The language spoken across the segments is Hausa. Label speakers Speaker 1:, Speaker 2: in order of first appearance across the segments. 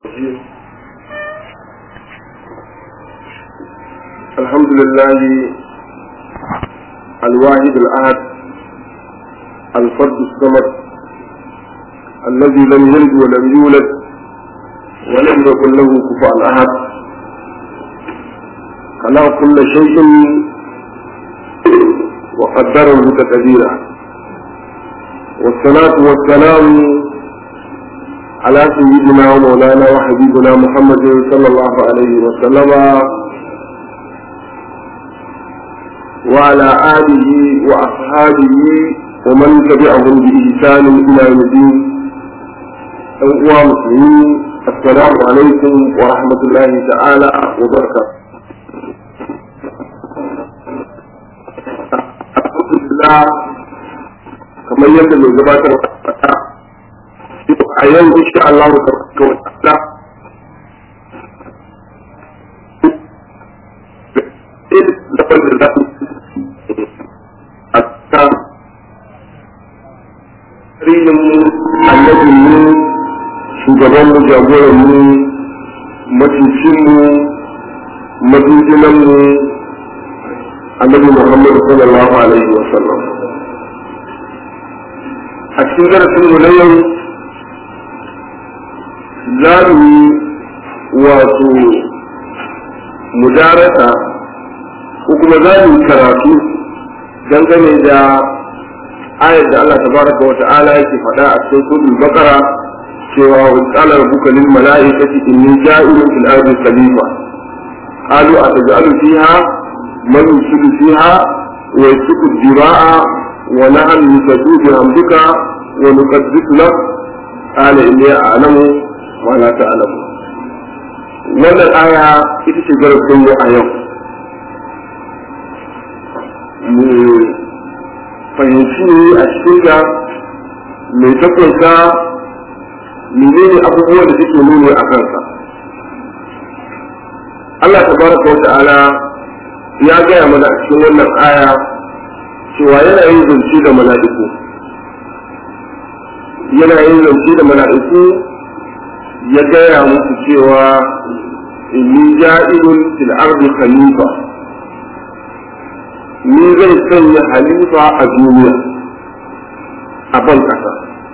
Speaker 1: الرجيم الحمد لله الواحد الأحد الفرد الصمد الذي لم يلد ولم يولد ولم يكن له كفوا أحد خلق كل شيء وقدره تقديرا والصلاة والسلام على سيدنا ومولانا وحبيبنا محمد صلى الله عليه وسلم وعلى آله وأصحابه ومن تبعهم بإحسان إلى يوم الدين أيها المسلمين السلام عليكم ورحمة الله تعالى وبركاته الحمد لله kamar yadda mai gabatar da a yau insha Allah ta ga wata da wanda za a ta rinin mu annabin mu shugaban mu jagoran mu matucin mu matucinan mu annabi Muhammad sallallahu alaihi wa sallam a cikin darasin mu na yau za mu yi wato mudarasa ko kuma za mu yi karatu dangane da ayar da Allah tabaraka wa ta'ala yake faɗa a cikin suratul baqara cewa wa qala rabbuka lil mala'ikati inni ja'ilun fil ardi khalifa qalu ataj'alu fiha man yusidu fiha wa yasfiku ad-dima'a wa nahnu nusabbihu bihamdika wa nuqaddisu lak qala inni a'lamu wa la ta'lamu wannan aya ita ce darasin mu a yau mu fahimci a cikin da mai takwasa menene abubuwan da suke nuni a kansa Allah tabaraka wa ta'ala ya gaya mana a cikin wannan aya cewa yana yin zance da mala'iku yana yin zance da mala'iku ya gaya musu cewa inni ja'ilun fil ardi khalifa ni zai sanya halifa a duniya a ban kasa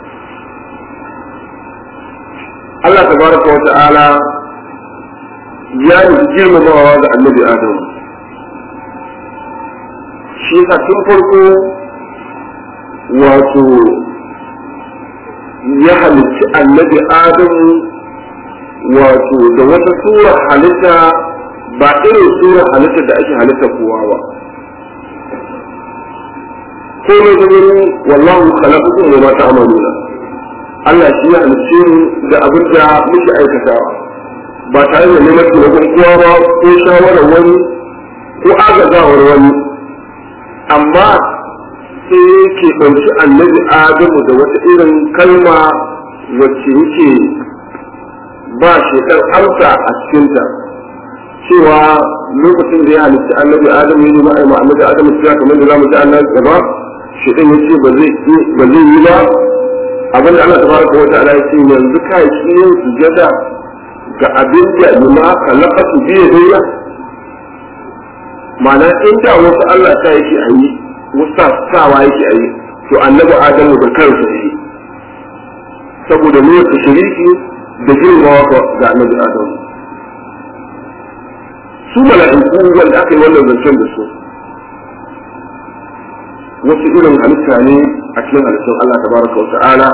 Speaker 1: Allah tabaraka wa ta'ala ya yi girmamawa ga annabi Adamu shi yasa tun farko wato ya halicci annabi Adamu wato da wata sura halitta ba irin sura halitta da ake halitta kowa ba ko ne gurin wallahu khalaqakum wa ma ta'maluna Allah shi ya halicce mu da abin da muke aikatawa ba tare da neman taimakon kowa ba ko shawarar wani ko agazawar wani amma sai yake ɗauki annabi adamu da wata irin kalma wacce yake ba shekar amsa a cikinta cewa lokacin da ya halitta annabi adamu ya nemi aima annabi adamu cewa kamar da za mu ji annabi gaba shedan ya ce ba zai yi ba abin da Allah tabaraka wa ta'ala ya ce yanzu ka yi yin sujada ga abin da lima khalaqatu bi yadayya ma'ana inda wasu Allah ta yake a yi wasu sawa yake a yi to annabi adamu da kansa yi saboda nuna shiriki da girmawa ga annabi adamu su mala'iku wanda aka yi wannan zancen da su wasu irin halitta ne a cikin halittun Allah tabaraka wa ta'ala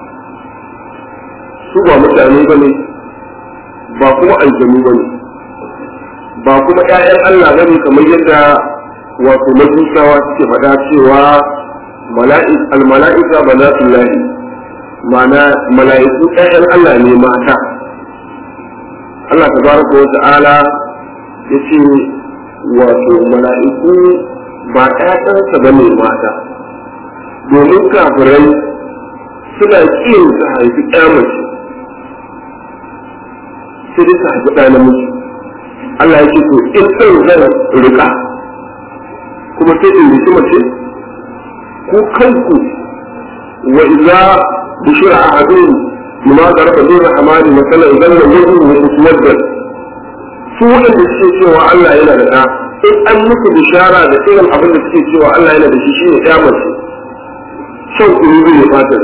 Speaker 1: su ba mutane ba ne ba kuma aljanu ba ne ba kuma ‘ya'yan Allah ba ne kamar yadda wato majusawa suke faɗa cewa al-mala'ika ba za su lahi ma'ana mala'iku ‘ya'yan Allah ne mata Allah tabaraka wa ta'ala ya ce wato mala'iku ba ‘ya'yansa ba ne mata domin kafirai suna ƙin su haifi mace sai dai su haifi ɗa namiji Allah ya ce to in ɗan zan rika kuma sai in riki mace ku kanku wa idza bushira ahadun lima da raka zuwa hamani masala idan da mutu wa muswaddan su waɗanda suke cewa Allah yana da ɗa in an musu bishara da irin abin da suke cewa Allah yana da shi shine ɗaya mace shan kuru ne fata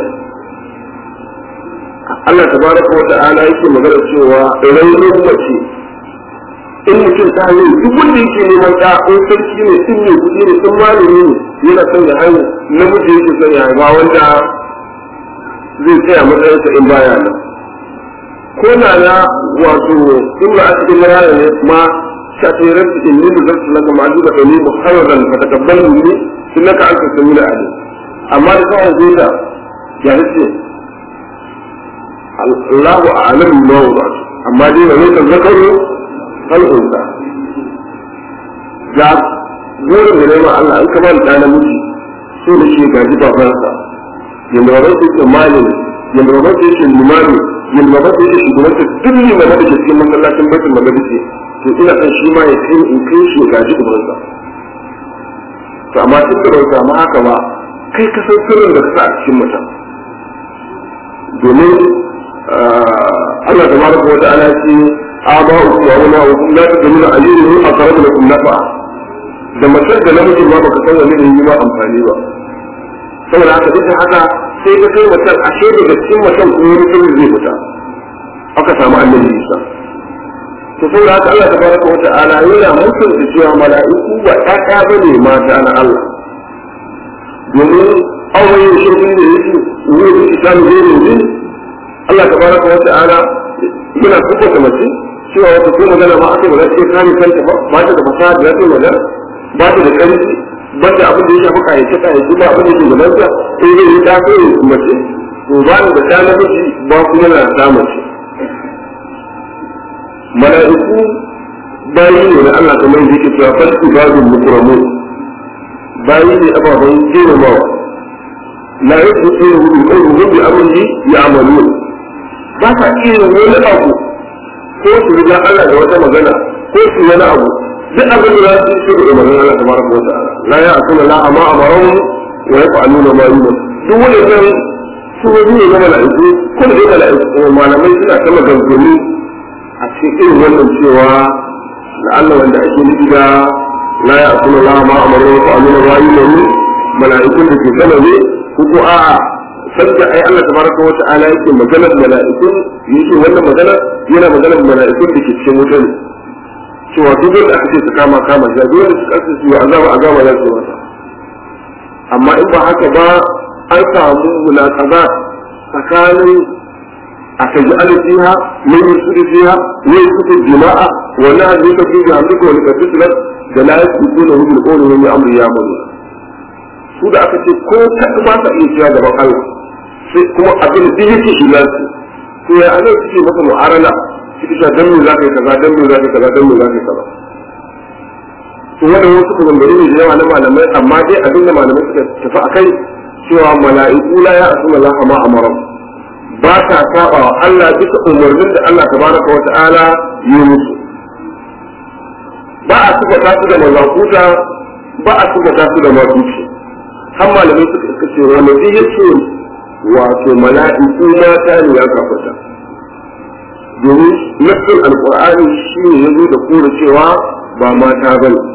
Speaker 1: Allah tabaraka wa ta'ala yake magana cewa raunin mace in mutum ta hanyar duk wanda yake neman ɗa in sarki ne in ne kuɗi ne in malami ne yana son ya haihu namiji yake son ya haifa wanda zai tsaya matsayinsa in baya nan ko na na wato in ba a cikin rana ne ma shafirar cikin ni da zartu na kama ajuba da ni muharraran fa takabbal ni sun naka an ka sami da ali amma da kawai zai da ya ce Allahu a'lam ma wa amma dai ba zai zakaru hal unsa ga gurin da nema Allah an kamar da namiji so da shi gaji babansa yanda baban su ke malin yanda baban su ke limami yanda baban su ke shugabanta duk limama da ke cikin masallacin baitul maqdis to ina son shi ma ya kai in kai shi gaji ubansa to amma duk da bai samu haka ba kai ka san sirrin da ka sa a cikin mutum domin Allah tabaraka wa ta'ala ce aba'ukum wa abna'ukum la tadruna ayyuhum aqrabu lakum nafa da mace da namiji ma baka san wani ne yi ma amfani ba saboda haka duk da haka sai ka kai mutum ashe daga cikin mutum kuma wani sirri zai fita aka samu annabi Isa to saboda haka Allah tabaraka wa ta'ala yana mutunta cewa mala'iku ba ƴaƴa bane mata na Allah domin auren shirkin da yake wuri islamu zai ne Allah tabaraka wa ta'ala yana kuka mace cewa wata ko magana ma aka ba za ta iya kare kanta ba ba ta da fasaha da za ta yi magana ba ta da ƙarfi ba ta abin da ya shafi kayace kayace ba abin da ke gabanta sai zai yi tafi mace to ba ni da ɗa namiji ba kuma na da mace mala'iku bayi ne na Allah kamar yadda yake cewa fal ibadul mukramu bayi ne ababen girmamawa la yasbiquhu bi qawlihi bi amrihi ya'malun ba sa iya wani abu ko su riga Allah da wata magana ko su wani abu duk abin da za su yi shi da magana Allah tabaraka wa ta'ala la ya'tuna la ama amarum wa yaf'aluna ma yu'mar duk wanda kan su wani ne na mala'iku ko da mala'iku malamai suna ta maganganu a cikin irin wannan cewa da Allah wanda ake nufi da la ya'tuna la ama amarum wa yaf'aluna ma yu'mar mala'ikun da ke sama ne ko ko a'a sanda ai Allah tabaraka wa ta'ala yake maganar mala'ikun yake wannan magana yana maganar mala'ikun da ke cikin wuta ne cewa duk wanda aka ce su kama kama shi duk wanda suka ce su azaba azaba za su masa amma in ba haka ba an samu mulaqaba tsakanin a kaji alfiha min yusudu fiha wa yusudu jima'a wa la yusudu fi hamdika wa likaslat da la yusuduna hu bil qawli wa amri ya mun su da aka ce ko ta ba ta iya cewa gaban Allah sai kuma abin da yake shiga su to ya ana suke maka mu'arala suke cewa dan me za ka yi kaza dan me za ka yi kaza dan me za ka yi kaza to wannan wasu maganganu ne da yawa na malamai amma dai abin da malamai suka tafi a kai cewa mala'iku la ya asu Allah ma amara ba ta saba wa Allah bisa umarnin da Allah tabaraka wa ta'ala yi musu ba a suka tasu da mazakuta ba a suka tasu da matuci har malamai suka ce wani zai yace wato mala'iku mata ne ya kafata domin nassin alkur'ani shi ne ya zo da kura cewa ba mata ba ne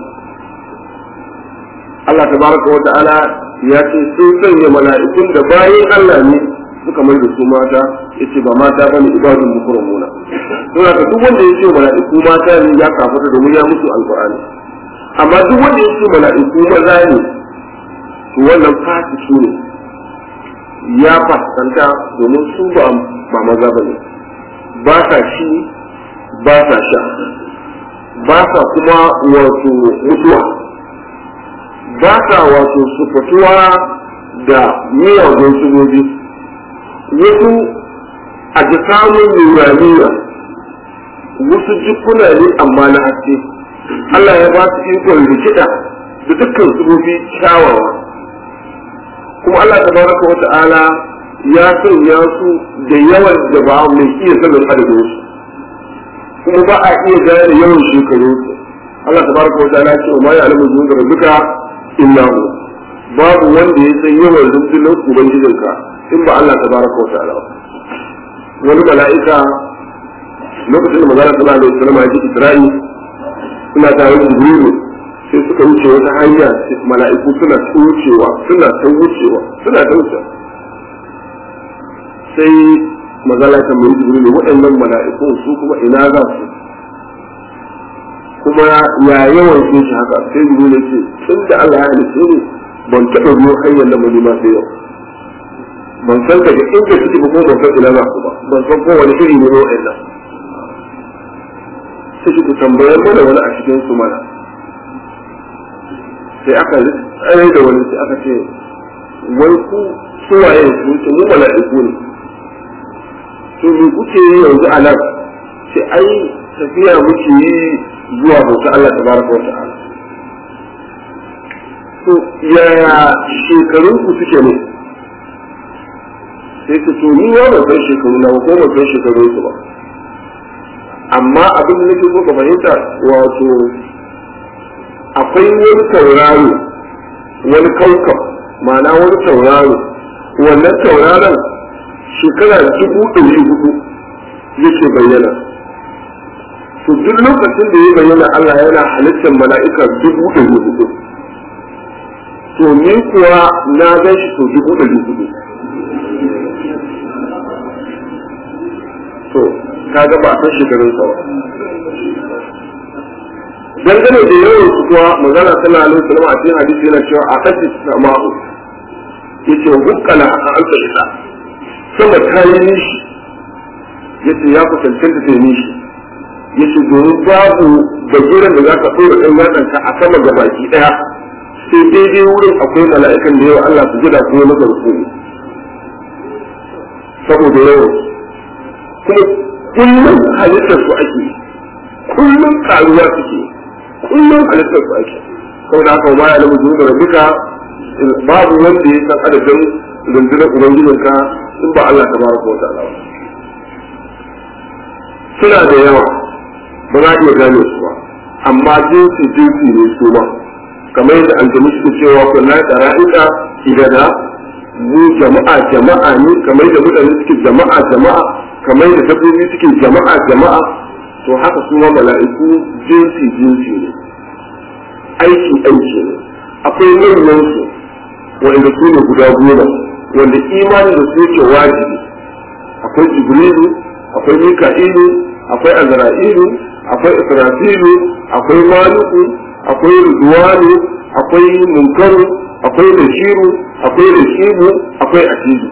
Speaker 1: Allah ta baraka wa ta'ala ya ce sun sanya mala'ikun da bayan Allah ne suka mai da su mata ya ce ba mata ba ne ibadun mukramuna don haka duk wanda ya ce mala'iku mata ne ya kafata domin ya musu alkur'ani amma duk wanda ya ce mala'iku maza ne to wannan fasiki ne ya fuskanta domin su ba maza ba ne ba sa ci ba sa sha ba sa kuma wato mutuwa ba sa wato sufatuwa da miyagun sunobi wasu a ji samun nuraniya wasu jikuna ne amma na haske Allah ya ba su ikon rikida da dukkan sunobi kyawawa kuma Allah tabaraka wa ta'ala ya sanya su da yawan da ba mai iya sanin adadin su kuma ba a iya gane yawan shekaru su Allah tabaraka wa ta'ala ce ma ya alamu jin da duka illa hu babu wanda ya san yawan rundunar ubangijinka in ba Allah tabaraka wa ta'ala wani mala'ika lokacin da magana sallallahu alaihi wasallam ya ji Isra'i suna tare da Jibrilu sai suka wuce wata hanya mala'iku suna ta wucewa suna ta wucewa suna ta wucewa sai magana ta mai Jibrilu waɗannan mala'iku su kuma ina za su kuma ya yawan sun shi haka sai Jibrilu ya ce tun da Allah ya halitta ne ban taɓa biyo hanyar da mai ma sai yau ban san daga inda suke ba ko ban san ina za su ba ban san ko wani iri ne waɗannan sai ku tambayar mana wani a cikin su mana sai aka tsaye da wani sai aka ce wai ku suwaye su ce mu mala'iku ne to me kuke yi yanzu a nan sai ai tafiya muke yi zuwa bauta Allah tabaraka wa ta'ala to yaya shekarun ku suke ne sai ka to ni ya ban san shekaru na ba ko ban san shekarun su ba amma abin da nake so ka fahimta wato akwai wani tauraro wani kaukab ma'ana wani tauraro wannan tauraron shekara dubu ɗari hudu yake bayyana to duk lokacin da ya bayyana Allah yana halittar mala'ika dubu ɗari hudu to ni kuwa na gan shi to dubu ɗari hudu to kaga ba a san shekarun sa ba dangane da yawan su kuwa magana tana alaihi wasallam a cikin hadisi yana cewa a kashi sama'u yace hukkala a alfa isa sama ta yi nishi yace ya ku cancanta ta yi nishi yace domin babu bagiran da za ka ɗora ɗan yatsan ka a sama ga baki ɗaya sai daidai wurin akwai mala'ikan da yawa Allah su jira kuma na garku saboda yawan kuma kullum halittar su ake kullum karuwa suke kullum halittar su ake saboda haka ma ya lamu zuwa da duka babu wanda ya san adadin rundunar ubangijinka in ba Allah ta baraka wa ta'ala suna da yawa ba za a iya gane su ba amma jinsi jinsi ne su ba kamar yadda aljanu suke cewa kullum da ra'ika igada mu jama'a jama'a ne kamar da mutane suke jama'a jama'a kamar da dabbobi suke jama'a jama'a to haka su ma mala'iku jinsi jinsi ne aiki aiki ne akwai manyan su wanda su ne guda goma wanda imani da su yake wajibi akwai jibrilu akwai mika'ilu akwai azra'ilu akwai israfilu akwai maliku akwai ridwanu akwai munkaru akwai bashiru akwai rashidu akwai atidu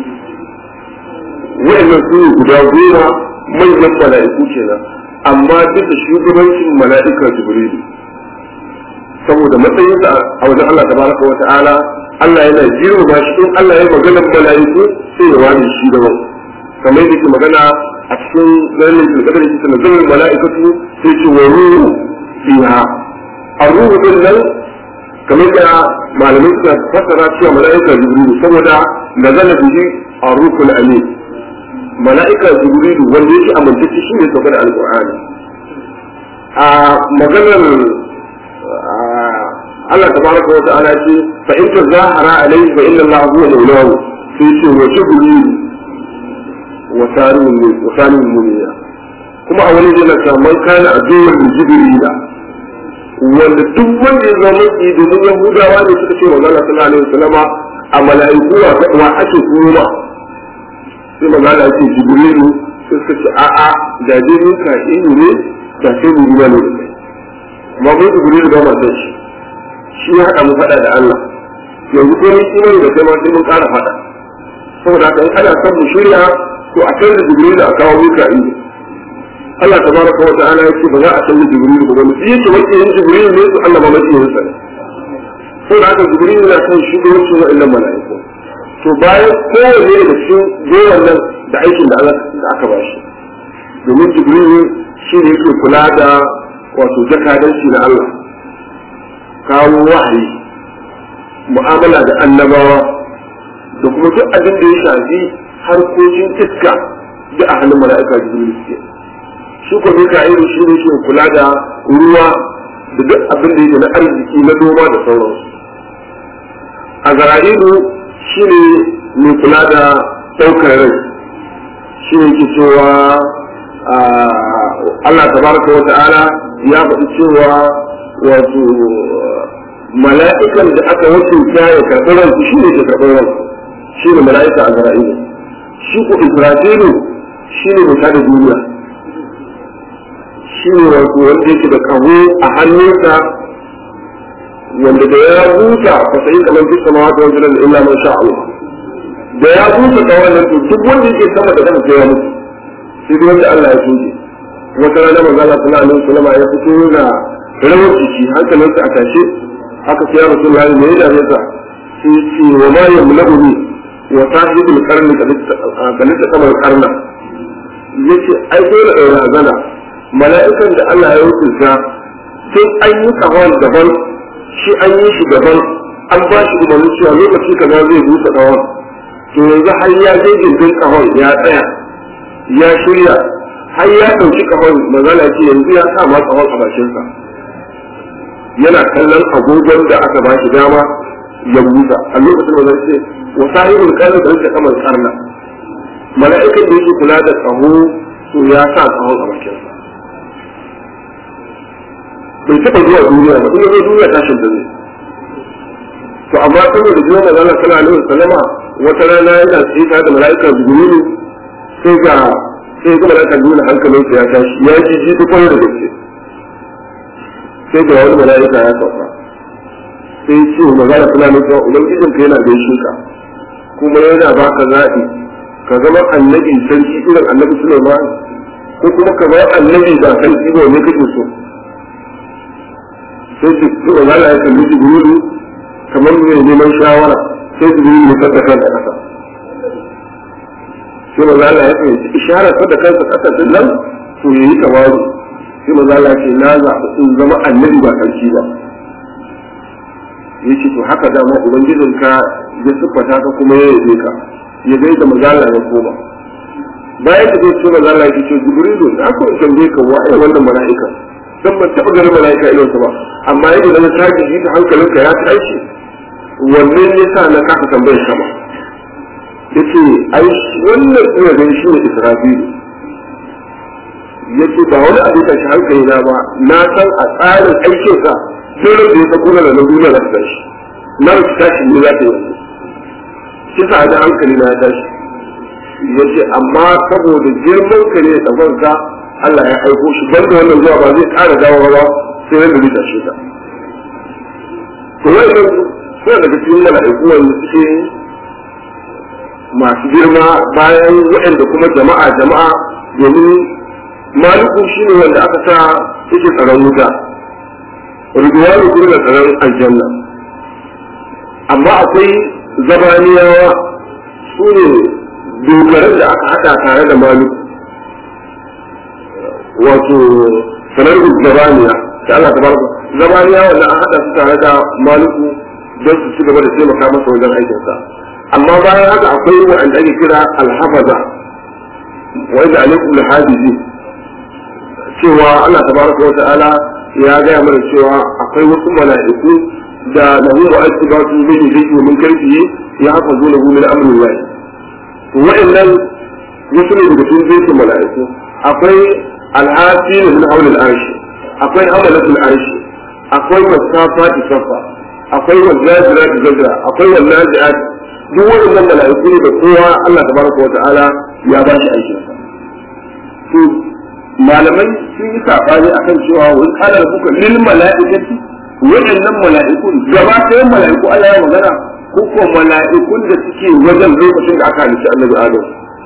Speaker 1: wa'annan su ne guda goma manyan mala'iku kenan amma duk da shugabancin mala'ika jibrilu saboda matsayinsa a wajen Allah tabaraka wa ta'ala Allah yana girma shi in Allah ya magana mala'iku sai ya wani shi da wani kamar yadda ke magana a cikin zanen da kadar shi tana zanen mala'ikatu sai ce wa ruhu fiha a ruhu din nan kamar da malamai suka fassara cewa mala'ika jibrilu saboda nazala bihi a ruhul amin mala'ika jibrilu wanda yake amintacce shi ne saukar da alqur'ani a maganar Allah tabaraka wa ta'ala ce fa in tazahara alayhi fa inna Allah huwa mawlahu sai ce wa jibril wa sarun wa sarun muniya kuma a wani jina ta man kana aduwwan jibrila wanda duk wanda ya zama ki domin yahudawa ne suka ce wa Allah sallallahu alaihi wasallama a mala'iku wa ake kuma sai magana ce jibrilu sai suka ce a'a da dai mun ka ilu ne da sai mu ruwa ne da kai amma mun jibrilu ba ma san shi shi ya haɗa mu faɗa da Allah yanzu ko mun imani da kai ma sai mun ƙara faɗa saboda haka in ana son mu shirya to a kai da jibrilu a kawo muka ilu Allah tabaraka wa ta'ala yake ba za a canza jibrilu ba mu yake wake yin jibrilu ne to Allah ba mai yin sa ne saboda haka jibrilu na kan shugabancin wa'annan mala'iku to bayan kowanne da cikin gowan nan da aikin da Allah da aka ba shi domin jibrilu shi ne yake kula da wato jakadanci na Allah kawo wahayi mu'amala da annabawa da kuma duk abin da ya shafi harkokin iska da a hannun mala'ika jibrilu suke shi ko mika'ilu shi ne ke kula da ruwa da duk abin da yake na arziki na noma da sauransu a zara'ilu shi ne mai kula da ɗaukar rai shi ne ke cewa Allah tabaraka wa ta'ala ya faɗi cewa wato mala'ikan da aka wakilta ya karɓi ransu shi ne ke karɓi ransu shi ne mala'ika a zara'ilu shi ko isra'ilu shi ne mai tada duniya shi ne wato wanda yake da kaho a hannunsa wanda da ya busa fa sai kamar fi sama wata wajen da illa man sha Allah da ya busa kawai nan to duk wanda yake sama da kansa ya mutu sai dai wanda Allah ya soke wata rana manzo Allah sallallahu alaihi wasallam ya fito da rawar jiki hankalinsa a tashe haka sai ya rasulullahi ne ya dame sa sai ce wa ma yamla'uni wa sahibul qarni kalita kamar karna yace ai dole da razana mala'ikan da Allah ya hukunta sai an yi kawon daban shi an yi shi daban an ba shi umarni cewa lokaci kaza zai busa kawon to yanzu har ya je gindin kawon ya tsaya ya shirya har ya ɗauki kawon magana ce yanzu ya sa ma kawon a bakinsa yana kallon agogon da aka ba shi dama ya busa a lokacin da zai ce wa sahibul qarni da yake kamar karna mala'ikan da yake kula da tsaho to ya sa tsahon a bakinsa bai taɓa zuwa duniya ba in zai duniya tashin da zai to amma saboda jiwa manzo Allah sallallahu alaihi wasallama wata rana yana tsaye tare da mala'ika jibrilu sai ga sai ga mala'ika jibrilu hankalin sa ya tashi ya ji ji duk wani da gaske sai ga wani mala'ika ya sauka sai ya ce manzo Allah sallallahu alaihi wasallam ubangijin ka yana gaishe ka kuma yana baka zaɓi ka zama annabi sarki irin annabi Sulaiman ko kuma ka zama annabi da sarki ba ne kake so sai su suka zala ya kalli jibrilu kamar mai neman shawara sai jibrilu ya saka kansa kasa sai maza Allah ya fahimci isharar da kansa kasa din nan to ya yi tawaru sai maza Allah ce na zaɓi in zama annabi ba sarki ba ya ce to haka dama ubangijinka ya siffata ka kuma ya yabe ka ya gai da maza Allah ya koma bayan da zai ce maza Allah ya ce jibrilu na ko in tambaye ka waye wannan mala'ika dan ban taɓa ganin mala'ika irinsa ba amma yadda na tashi shi da hankalinka ya tashi wannan ya sa na kasa tambayar sama ya ce ai wannan ina ganin shi ne israfilu ya ce ba wani abin tashi hankali na ba na san a tsarin aikinsa sai da ya sako na na duniya za ta tashi na ba tashi ne za ta yi shi sa da hankali na ya tashi ya ce amma saboda girman ka ne da banka Allah ya aiko shi banda wannan zuwa ba zai ƙara dawowa ba sai yadda zai tashe ta. To wannan suna daga cikin mala'iku wanda suke masu girma bayan waɗanda kuma jama'a jama'a domin maliku shi ne wanda aka sa yake tsaron wuta. Ridwanu kuma da tsaron aljanna. Amma akwai zabaniyawa su ne dogaran da aka haɗa tare da maliku. wato sanar zabaniya da Allah tabaraka zabaniya wanda an hada su tare da maliku don su ci gaba da taimaka masa wajen aikinsa amma bayan haka akwai wanda ake kira alhafaza wanda alaikum alhadizi cewa Allah tabaraka wa ta'ala ya gaya mana cewa akwai wasu mala'iku da lahu wa asbatu min yadihi min karfihi ya hafazu lahu min amri Allah to wa'annan wasu ne daga cikin zai mala'iku akwai العافين من حول العرش أقوي حملة العرش أقوي والصافات صفا أقوي والزاجرات زجرا أقوي والنازعات duk waɗannan mala'iku ne da kowa Allah tabaraka wa ta'ala ya ba shi aikin sa to malamai sun yi sabani akan cewa wani kala da kuka lil mala'ikati waɗannan mala'iku gaba ɗayan mala'iku Allah ya magana ko ko mala'ikun da suke wajen lokacin da aka halitta annabi Adam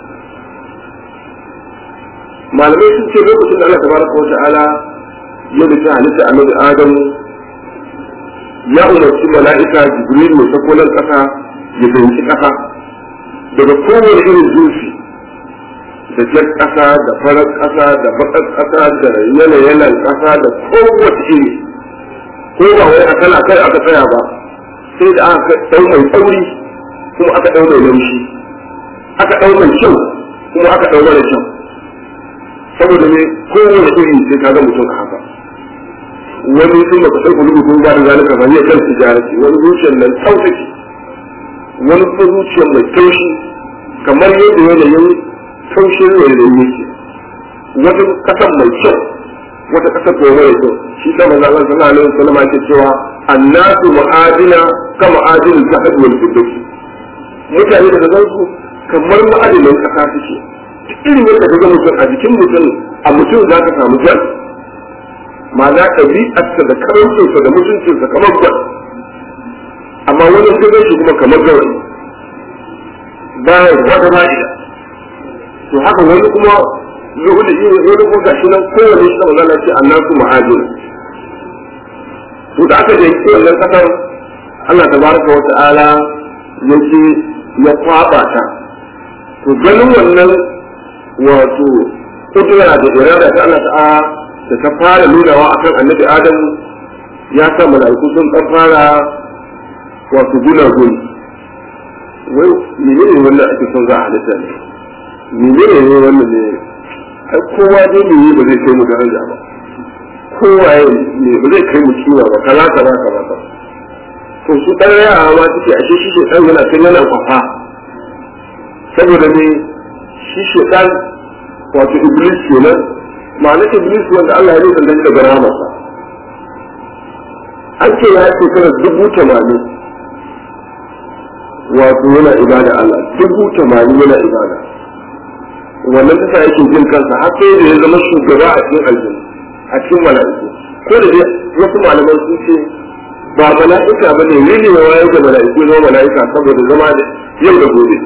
Speaker 1: malamai sun ce lokacin da Allah tabaraka wa ta'ala ya da halitta annabi Adam ya umarci mala'ika Jibril mai sako nan kasa ya fahimci kasa daga kowane irin zuci da jar kasa da farar kasa da bakar kasa da yanayanan kasa da kowace iri ko ba wai akan akai aka tsaya ba sai da aka dau mai tsauri kuma aka dau mai laushi aka dau mai kyau kuma aka dau mara kyau saboda ne kowane iri sai ka ga mutum a haka wani sun ba kasar kulubu kun ba da zalika ba ne kan tijarati wani zuciyar nan tsautaki wani kuma zuciyar mai taushi kamar yadda yanayin taushin rairayi yake wata kasan mai kyau wata kasar ko mai kyau shi ta manzo Allah sallallahu alaihi wasallam yake cewa annasu ma'adina ka ma'adin zahab wal fiddah mutane da zan su kamar ma'adinin kasa suke irin yadda ka ga mutum a jikin mutum a mutum za ka samu jan ma'ana ɗabi'arsa da karancinsa da mutuncinsa kamar jan amma wani ka gan shi kuma kamar gawayi bayan wata ma'ida to haka wani kuma zuhudu iya wani kuma gashi nan kowane shi kamar zana ce annasu ma'ajin to da aka da yake wannan kasar Allah tabaraka wa ta'ala yake ya kwaba ta to ganin wannan wato kudura da irada ta Allah ta'a da ta fara nunawa akan annabi Adam ya sa mala'iku sun dan fara wato guna guni wai menene wannan ake son za a halitta ne menene ne wannan ne ai kowa dai ne ba zai kai mu daraja ba kowa ne ba zai kai mu kiwa ba kaza kaza kaza kaza to su dan yara ma suke ashe shi shedan yana kan yana kwafa saboda ne shi shedan wato iblis kenan ma'anar iblis wanda Allah ya yi dan daga ramarsa an ce ya ce kana dubu tamanin wato yana ibada Allah dubu tamanin yana ibada wannan ta sa yake jin kansa har sai da ya zama shugaba a cikin aljanna a cikin mala'iku ko da dai wasu malaman sun ce ba mala'ika ba ne ne ya wayar da mala'iku zama mala'ika saboda zama da yau da gobe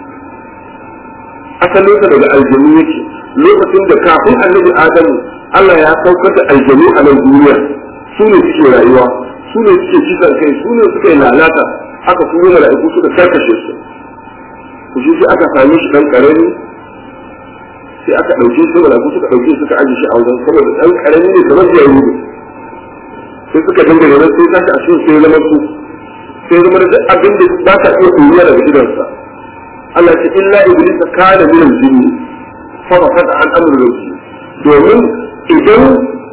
Speaker 1: asalinsa daga aljanu yake lokacin da kafin annabi adamu Allah ya saukar da aljanu a nan duniya su ne suke rayuwa su ne suke kisan kai su ne suke lalata aka turo mala'iku suka karkashe su ku shi sai aka same shi dan karami sai aka ɗauke su mala'iku suka ɗauke suka aje shi a wajen saboda dan karami ne kamar jariri sai suka dinga da sai tashi a cikin sai zama su sai zama da duk abin da ba ta iya koyuwa daga gidansa Allah ce illa iblis kana min al-jinni fa fasada an amru rabbi domin idan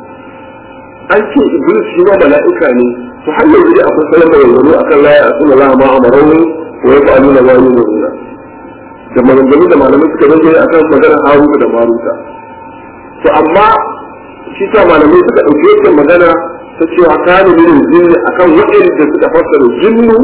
Speaker 1: an ce iblis shi ma mala'ika ne to har yanzu dai akwai sanar da yanzu akan la ya asuna la ma amaru wa ya fa'alu na wani nuna da maganganu da malamai suka rage akan maganar haruka da maruta to amma shi ta malamai suka ɗauki wancan magana ta cewa kane min jinni akan waɗanda suka fassara jinnu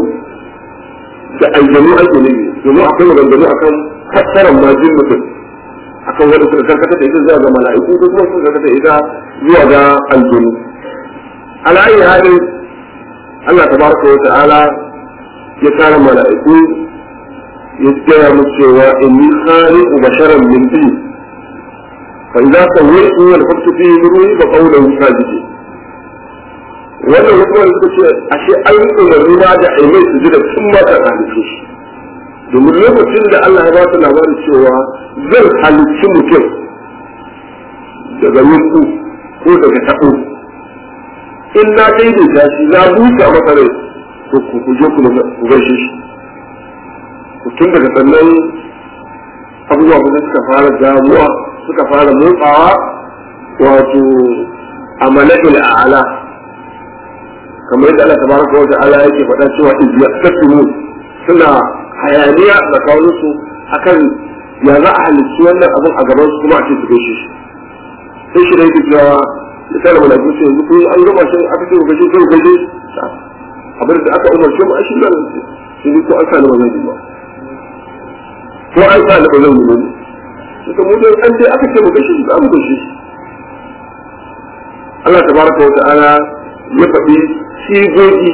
Speaker 1: da aljanu ake ne domin akwai maganganu akan fassarar ma jinnu din akan wanda suka karkata da ita zuwa ga mala'iku ko kuma suka karkata da ita zuwa ga aljanu ala ayi halin Allah tabaraka wa ta'ala ya kare mala'iku ya gaya mu cewa inni khaliqu basharan min tin fa idza sawaytu wa nafakhtu fihi min ruhi fa qawluhu sajidin wannan hukumar suka ce ashe an yi umarni ma da aimai su ji da tun ma ta halitta shi domin lokacin da Allah ya ba su labarin cewa zan halicci mutum daga yanku ko daga taɓo in na daidaita shi na busa masa rai to ku je ku gaishe shi ku tun daga sannan abubuwa ba suka fara damuwa suka fara motsawa wato a mala'il a'ala kamar yadda Allah tabaraka wa ta'ala yake faɗa cewa izyaqtasimu suna hayaniya da kawo su akan ya za a halicci wannan abin a gaban su kuma a ce su gaishe shi sai shi da yake cewa misali wala ku ce yanzu kun an gama shi aka ce ku gaishe kai gaishe abin da aka umarce mu a shi nan sai dai ko an sa ni ba zan yi ba ko an sa ni ba zan yi ba ne suka mu dai an dai aka ce mu gaishe shi za mu gaishe shi Allah tabaraka wa ta'ala ya faɗi sigogi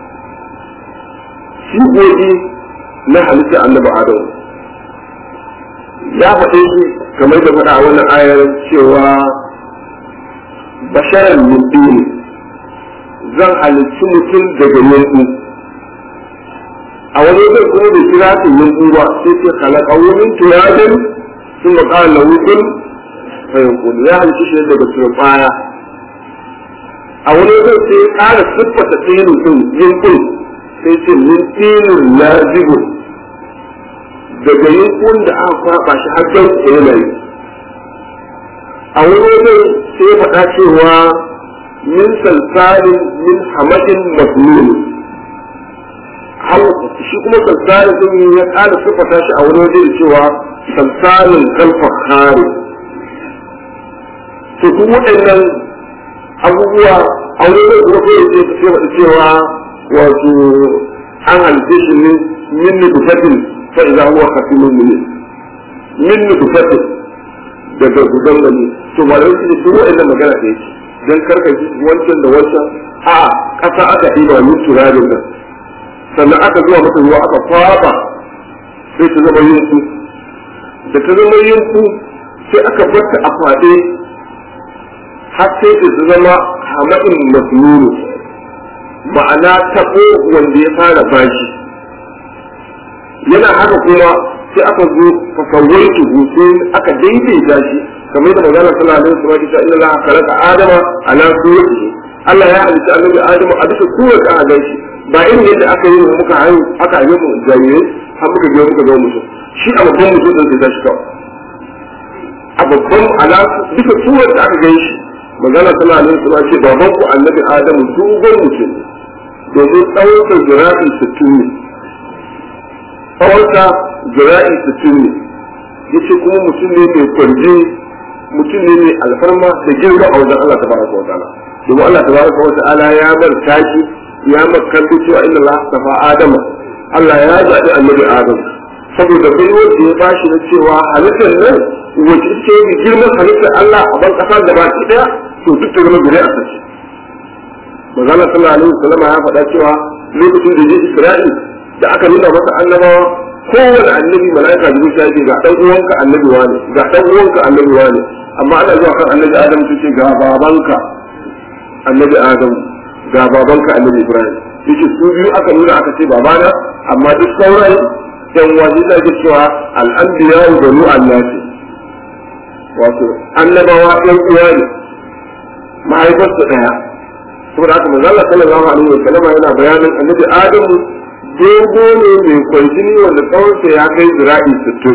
Speaker 1: sigogi na halitta annabi adam ya faɗe shi kamar da faɗa a wannan ayar cewa basharan min dini zan halicci mutum daga yanku a wani zai kuma da kira su yanku ba sai ce halaka wurin turajin sun ba ƙara lahukun fayankun ya halicci shi daga turbaya a wani zai sai ƙara siffata tsinin sun yankun sai ce min tsinin lazibun daga yankun da aka kwaɓa shi har jan yanayi a wani zai sai faɗa cewa min salsalin min hamadin masnun shi kuma salsalin sun ya ƙara siffata shi a wani waje da cewa samsanin kalfar kare to duk waɗannan abubuwa a wani zai kuma kai ce ce wata cewa wato an halitta shi ne min nufatin fa idza huwa khatimun min min nufatin daga gudan gani to ba da su su waɗannan magana da yake dan karkashi wancan da wancan a ƙasa aka ɗiba min turarin nan sannan aka zuwa mata ruwa aka kwaba sai ta zama yinku da ta zama yinku sai aka barta a faɗe har sai ta zama hamadin masnunu ma'ana taɓo wanda ya fara bashi yana haka kuma sai aka zo fasawai tuhu sai aka daidaita shi kamar da magana sallallahu alaihi wasallam ta inna Allah khalaqa adama ala suratihi Allah ya halitta annabi Adamu a bisa surar ka a shi ba irin yadda aka yi mu muka hayu aka yi mu jarirai har muka je muka ga mutum shi a babban mutum din sai ta shi kawai a babban ala bisa surar da aka gan shi magana sallallahu alaihi wasallam ce baban ku annabi Adamu dogon mutum domin tsawon jira'i sittin ne tsawonsa jira'i sittin ne yace kuma mutum ne mai kwarji mutum ne mai alfarma da girma a wajen Allah tabaraka wa ta'ala domin Allah tabaraka wa ta'ala ya bar taki ya makanto cewa inna Allah tafa Adama Allah ya zaɓi annabi Adam saboda bai wanda ya bashi na cewa halittar nan wace ce mai girman halittar Allah a ban kasa gaba ki daya to duk ta zama gure a sace Magana sallallahu alaihi wasallam ya faɗa cewa lokacin da ya Isra'i da aka nuna masa annabawa kowane annabi mala'ika da zuciya yake ga dan uwanka annabi wane ga dan uwanka annabi wane amma ana zuwa kan annabi Adam ce ga babanka annabi Adam ga babanka annabi Ibrahim yake su biyu aka nuna aka ce babana amma duk sauran yan wani da ke cewa al'anbiya wa banu annasi wato annabawa yan uwa ne mahaifarsu daya saboda haka manzo Allah sallallahu alaihi wa sallam yana bayanin annabi Adam dogo ne mai kwanjini wanda tsawonsa ya kai zira'i sittin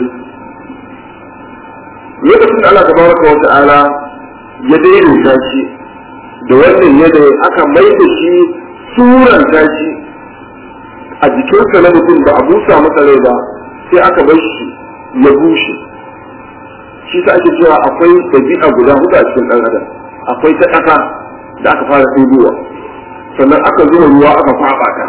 Speaker 1: lokacin da Allah tabaraka wa ta'ala ya daidaita shi da wannan yadda aka mai da shi suran tashi a jikinsa na mutum ba a busa masa rai ba sai aka bar shi ya bushe shi ta ake cewa akwai ɗabi'a guda hudu a cikin ɗan adam akwai ta ƙasa da aka fara ɗebowa sannan aka zuba ruwa aka faɓa ta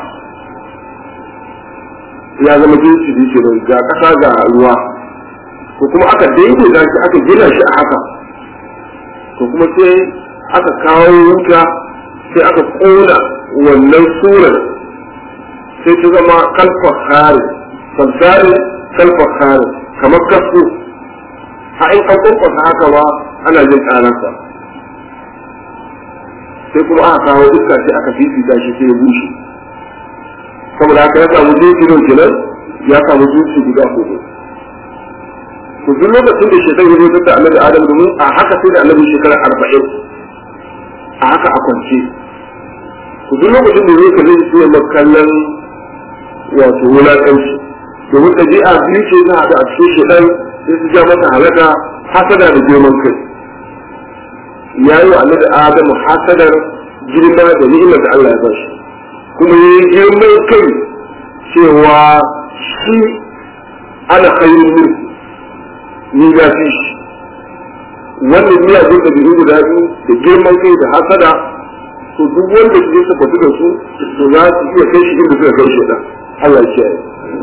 Speaker 1: ya zama jinsi da ke ga ƙasa ga ruwa ko kuma aka daidaita shi aka gina shi a haka ko kuma sai aka kawo wuta sai aka kona wannan surar sai ta zama kalfa kare falsari kalfa kare kamar kasu a in an kwankwasa haka ba ana jin ƙararsa sai kuma aka kawo iska sai aka fifita shi sai ya bushe saboda haka ya samu jinsi don kenan ya samu jinsi guda hudu to duk lokacin da shaitan ya zo da annabi adam domin a haka sai da annabi shekara arba'in a haka a kwance ku duk lokacin da zai kalli su ne kallon wato wulaƙanci domin ɗabi'a biyu ce na haɗu a cikin shaitan sai su ja masa halaka hasada da girman kai ya yi wa annabi adamu hasadar girma da ni'imar da Allah ya ba shi kuma ya yi girman kai cewa shi ana khairun min ni ya fi shi wannan miyagun da biyu guda biyu da girman kai da hasada to duk wanda su su fatu da su to za su iya kai shi inda suka kai shi da Allah ya kiyaye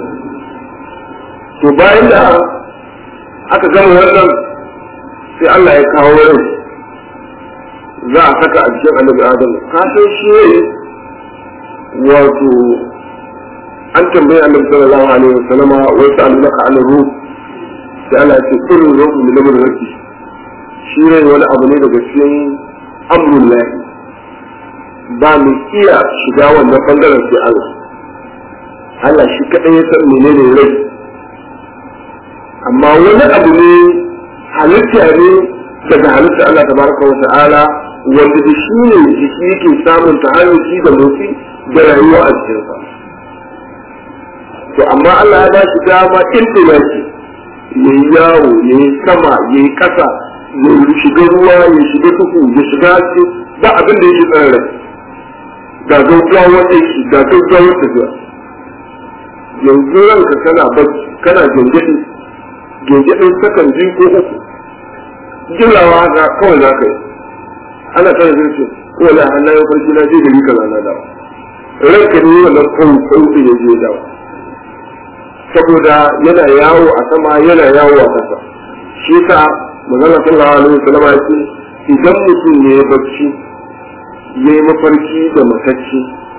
Speaker 1: to bayan da aka gama wannan sai Allah ya kawo rai za a saka a cikin annabi Adam ka san shi ne wato an tambayi annabi sallallahu alaihi wasallam wa sa'alaka an ruh sai Allah ya ce kullu ruhu min amri rabbi shi ne wani abu ne daga cikin amrul lahi ba mu iya shiga wannan bangaren sai Allah Allah shi kadai ya san menene rai amma wani abu ne halitta ne daga halitta Allah tabaraka wa ta'ala wanda da shi ne jiki yake samun tahalluki da motsi da rayuwa a cikinsa to amma Allah ya ba shi dama inda shi ya yi yawo ya yi sama ya yi ƙasa ya shiga ruwa ya shiga tuku ya shiga haske ba abin da yake tsare rai ga gaggawar aiki ga gaggawar tafiya yanzu ranka kana bacci kana jangadi gege sakan biyu ko uku jilawa haka kawai za ka yi ana tare da ce ko la hanna ya farki na je gari kaza na dawo ranka ne wannan kawai kawai ya je dawo saboda yana yawo a sama yana yawo a ƙasa shi sa magana sallallahu alaihi wasallam ya ce idan mutum ne ya bacci ya yi mafarki da matacci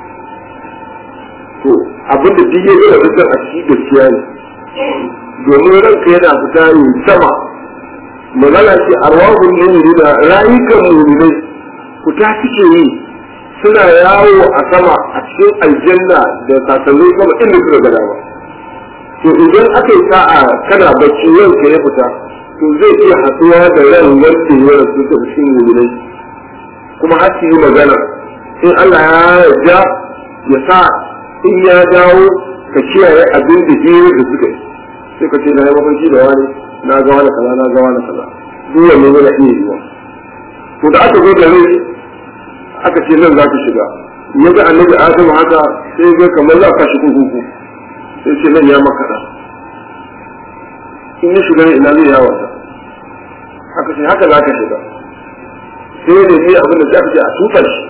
Speaker 1: to abinda duk ya gina fitar a cikin gaskiya ne domin ranka yana fita ne sama magana ce arwahun mu'mini da rayukan mu'minai fita suke yi suna yawo a sama a cikin aljanna da sasannin sama inda suka gada ba to idan aka yi sa'a kana bacci ranka ya fita to zai iya haɗuwa da ran wanda ya rasu ta cikin mu'minai kuma har su yi magana in Allah ya yarda ya sa in ya dawo ka kiyaye abin da biyu da suka yi sai ka ce na yi mafarki da wani na ga wani kaza na ga wani kaza duk wanne yana iya yiwa to da aka zo da rai aka ce nan za ka shiga ya ga annabi adamu haka sai ga kamar za ka shiga kuku sai ce nan ya makaɗa in ya shiga ina zai yawa ta haka ce haka za ka shiga sai da ni abin da za ka ce a tutar shi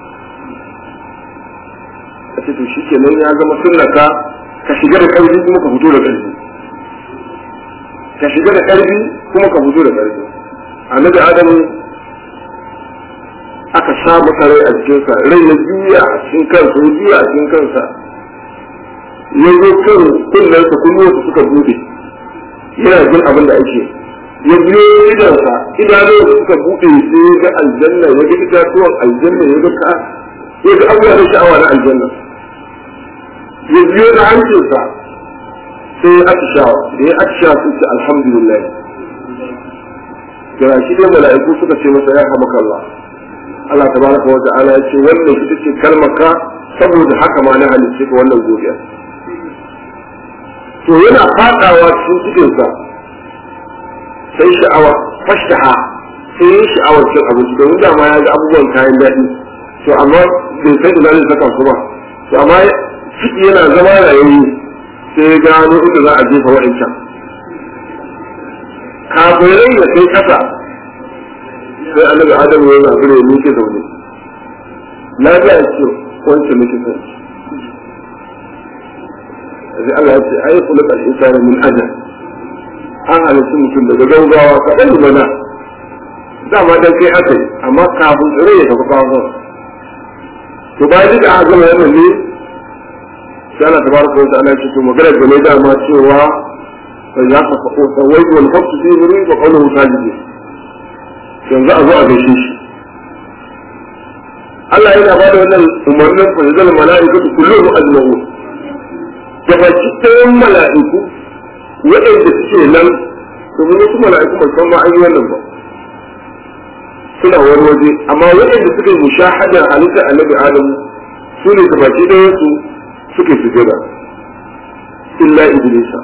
Speaker 1: a ce to shi kenan ya zama sunnaka ka shiga da ƙarfi kuma ka fito da ƙarfi ka shiga da ƙarfi kuma ka fito da ƙarfi annabi adamu aka sa masa rai a jikinsa rai ya juya a cikin kansa ya juya a cikin kansa ya zo kan kunnensa kunnuwansa suka bude yana jin abin da ake ya biyo idansa idanunsa suka bude sai ya ga aljanna ya ga itatuwan aljanna ya ga ka ya ga abubuwa da sha'awa na aljanna ya biyo da hancinsa sai ya atishawa da ya atishawa sun ce alhamdulillah ga shi dai mala'iku suka ce masa ya hamaka Allah Allah tabaraka wa ta'ala ya ce wannan ita ce kalmaka saboda haka ma na halicce ka wannan godiya to yana fadawa cikin cikinsa sai sha'awa fashtaha sai yin sha'awar cin abinci domin dama ya ga abubuwan kayan daɗi to amma bai san ina zai saka su ba to amma ciki yana zama rayuwa sai ya gano inda za a jefa wa'ancan kafirai da kai kasa sai annabi adamu ya zaɓi da yake zaune na ga ya ce wancan nake son sai Allah ya ce ai kula da insani min ajal an halittu mutum daga gaugawa ka ɗan mana dama dan kai aka yi amma kafin tsire ya tafi kawo to bayan duka aka gama wannan ne sai Allah tabaraka wa ta'ala ya ce to magana da ne dama cewa فإذا سويت والحب في مريض وقوله ساجدين yanzu a zo a gaishe shi Allah yana ba da wannan umarnin fa yazal mala'ikatu kulluhum ajma'un da baki ɗayan mala'iku waɗanda suke nan domin wasu mala'iku ba san ma an yi wannan ba suna wani waje amma waɗanda suka yi mushahadar halitta annabi adam su ne da baki ɗayan su suke sujada illa iblisa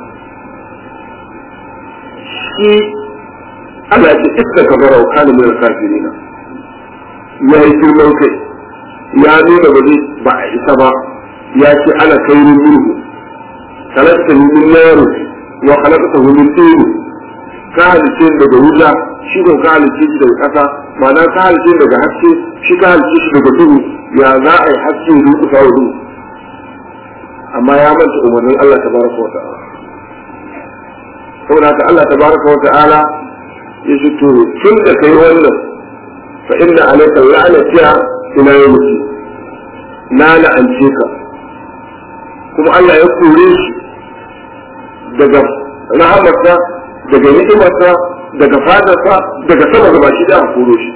Speaker 1: shi Allah ce iska ka bara kana min kafirina ya yi girman kai ya nuna ba zai ba a isa ba ya ce ana kairin minhu kalasta min naru wa khalaqata min tin ka halice daga wuta shi ko ka halice shi daga kasa ma'ana ka halice daga haske shi ka halice shi daga duhu ya za a yi haske da duhu wa duhu amma ya manta umarnin Allah tabaraka wa ta'ala saboda haka Allah tabaraka wa ta'ala ya ce to tun da kai wannan fa inna alayka la'natiya ila yawmi na la'ance ka kuma Allah ya kore shi daga rahamarsa daga ni'imarsa daga fadarsa daga sama gaba shi da aka koro shi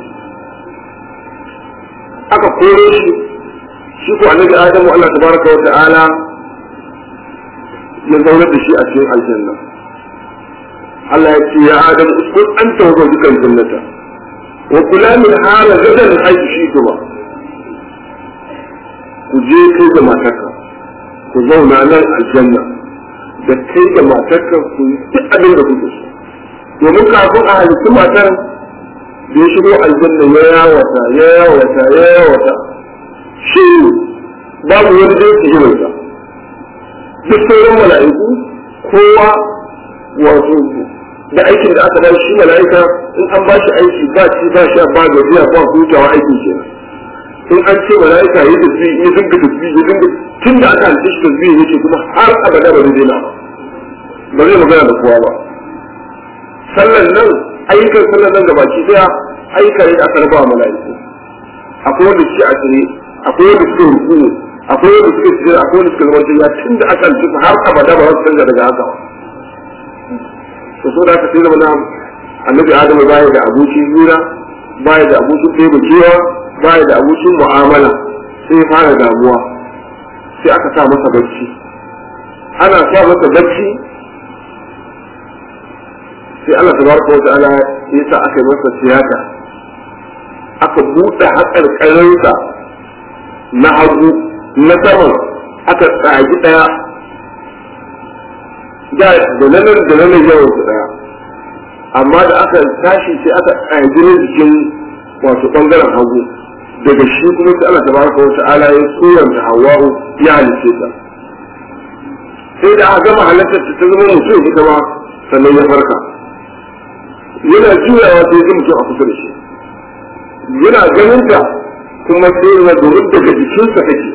Speaker 1: aka kore shi shi ko annabi Adamu Allah tabaraka wa ta'ala ya zaunar da shi a cikin aljanna Allah ya ce ya Adam uskun anta wa zawjuka jannata wa kula min hala gadan haythu shi'tuma ku je kai da matarka ku zauna nan aljanna da kai da matarka ku yi duk abin da kuke so domin kafin a halittu matar da ya shigo aljanna ya yawata ya yawata ya yawata shi babu wani da yake irinsa duk sauran mala'iku kowa wato da aikin da aka bashi shi mala'ika in an bashi aiki ba ci ba sha ba gajiya ba hutawa aikin kenan in an ce mala'ika yi tasbi ya dinga tasbi ya dinga tun da aka halitta shi tasbi yake kuma har abada ba zai daina ba zai magana da kowa ba sallan nan ayyukan sallan nan gabaki daya ayyukan da aka raba wa mala'iku akwai wanda suke a tsaye akwai wanda suke rukuni akwai wanda suke tsaye akwai wanda suke zama ya tun da aka halitta har abada ba za su canza daga haka ba to so da aka sai zama na annabi adamu baya da abokin hira baya da abokin taimakewa baya da abokin mu'amala sai ya fara damuwa sai aka sa masa bacci ana sa masa bacci sai Allah tabaraka wa ta'ala ya sa aka yi masa tiyata aka buɗe haƙarƙarinsa na hagu na saman aka tsagi ɗaya da da nan da nan yawan su ɗaya amma da aka tashi sai aka tsagi na jikin wato ɓangaren hagu daga shi kuma sai Allah tabaraka wa ta'ala ya suranta Hawwa'u ya halice ta sai da aka gama halartar ta zama mutum ita ma sannan ya farka yana juyawa sai ya mutum a kusa da shi yana ganin ta kuma sai ya domin daga jikinsa take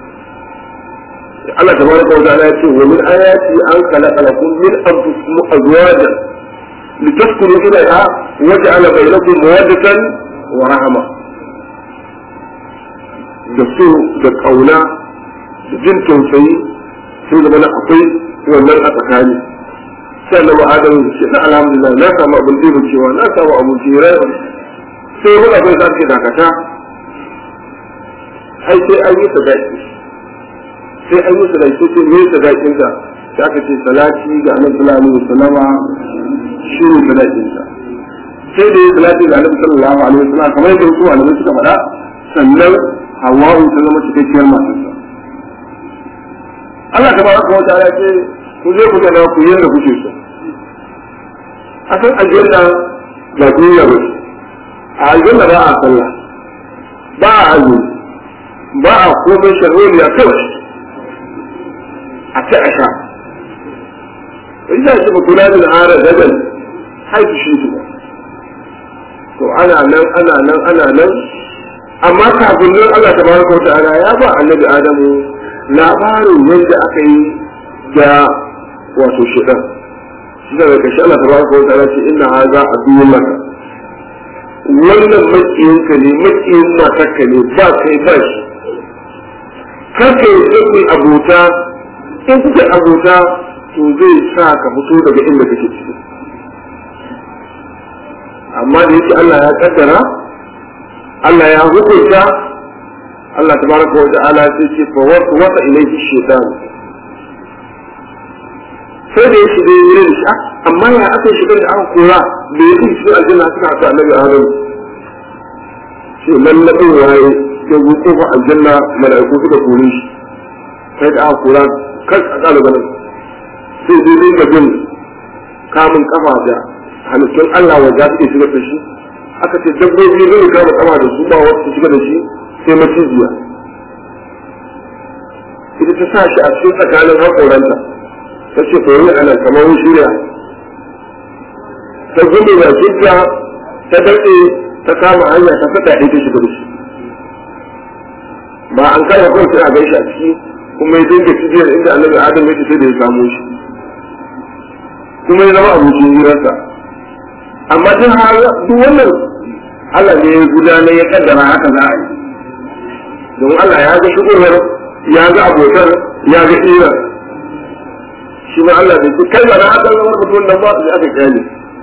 Speaker 1: Allah tabaraka wa ta'ala ya ce wa min ayati an khalaqa lakum min anfusikum azwajan litaskunu ilayha wa ja'ala bainakum mawaddatan wa rahma da so da kauna da jin tausayi sai da mana akwai wannan a tsakani sai Allah Adam ya ce na alhamdulillah na samu abin da cewa na samu abin jira sai mun abin da ake dakata ai sai an yi sadaki sai an yi sadaki sai me sadakin ka sai aka ce salati ga Annabi sallallahu alaihi wasallama shi ne sadakin ka sai da ya salati ga Annabi sallallahu alaihi wasallama kamar yadda su malamai suka faɗa sannan Hawwa'u ta zama cikakkiyar matarsa Allah tabaraka wa ta'ala ce ku je ku gana ku yanda kuke so a san aljanna ba duniya ba ce a aljanna ba a sallah ba a azumi ba a komai sharholi a kawai a ci a sha ina shi ba kula da hara dagal haifu shi su ba to ana nan ana nan ana nan amma kafin nan Allah tabaraka wa ta'ala ya ba annabi Adamu labarin yadda aka yi da wato shidan shi da daga shi Allah tabaraka wa ta'ala ce inna hadha aduwwun laka wannan makiyinka ne makiyin matarka ne ba kai ba shi kake yi abota in kuka abota to zai sa ka fito daga inda kake ciki amma da yake Allah ya kaddara Allah ya hukunta Allah tabaraka wa ta'ala sai ce fa wasa ilayhi shaytan sai da ya shiga yi da shi amma ya aka shiga da aka kora da ya fi cikin aljanna suka haka annabi adam ce lallabin waye ya zo kofa aljanna mala'iku suka kore shi sai da aka kora kan a ƙara ganin sai dai dinga bin kamun kafa da halittun Allah wa za su iya shigar da shi aka ce dabbobi zai kama kafa da su ba wasu shiga da shi sai maciziya ita ta sa shi a cikin tsakanin haƙoranta ta ce to yi ana kamar shirya ta gudu da jinta ta daɗe ta kama hanya ta saka ita shiga da shi ba an kama kawai sai a gaishe a ciki kuma ya dinga cibiyar inda annabi adam ya sai da ya samu shi kuma ya zama abokin hirarsa amma duk duk wannan Allah ne ya gudanar ya kaddara haka za a yi don Allah ya ga shigowar ya ga abokan ya ga hirar shi ma Allah bai kai ba na haka zama mutum nan ba da aka kyale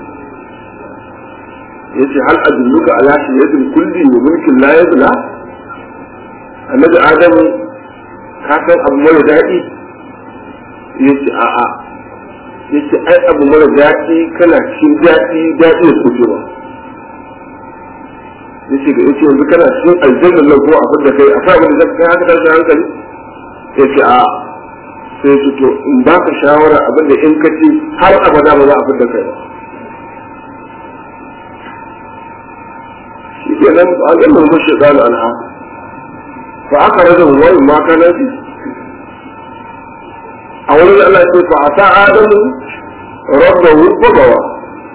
Speaker 1: yace hal adulluka ala shiyatin kulli wa mulkin la yabla annabi adamu ka san abu mara daɗi yace a'a yace ai abu mara daɗi kana cikin daɗi daɗi ya kuce ba yace ga yace yanzu kana cikin aljanna nan ko abin da kai a sa abin da kai haka tashi hankali yace a'a sai su to in ba ka shawara abin da in ka ci har abada ba za a fidda kai ba shi ke nan ba a gama mashi zalu anha fa aka rage wani ma kana ji a wurin Allah ce fa ata adamu rabbahu bagawa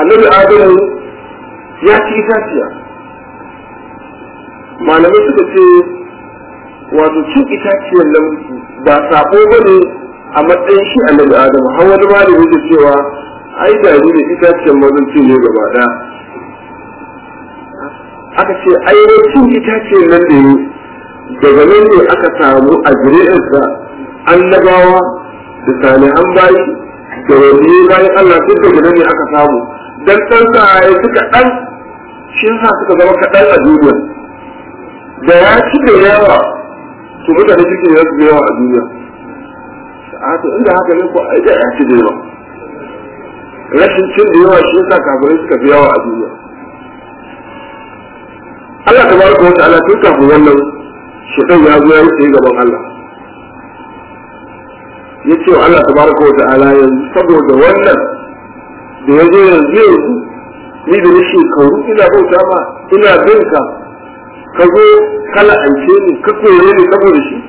Speaker 1: annabi adamu ya ci itaciya malamai suka ce wato cin itaciyar nan ba sabo ba ne a matsayin shi annabi adamu har wani malami da cewa ai gari da itaciyar mazan cin ne gaba ɗaya aka ce ai cin itaciyar nan da yi daga nan ne aka samu a zuri'arsa annabawa da salihan bayi da wani bayan Allah duk daga nan ne aka samu dan san sa ya suka dan shi sa suka zama kaɗan a duniya da ya ci da yawa to mutane suke yi su da yawa a duniya a to inda haka ne ko ai da ya ci da yawa rashin cin da yawa shi yasa kafirai suka fi yawa a duniya Allah tabaraka wa ta'ala tun kafin wannan shaitan ya zo ya yi gaban Allah ya ce wa Allah tabaraka wa ta'ala yanzu saboda wannan da ya zo yanzu yanzu ni da ni shekaru ina bauta ma ina bin ka ka zo kala ance ni ka koye ni saboda shi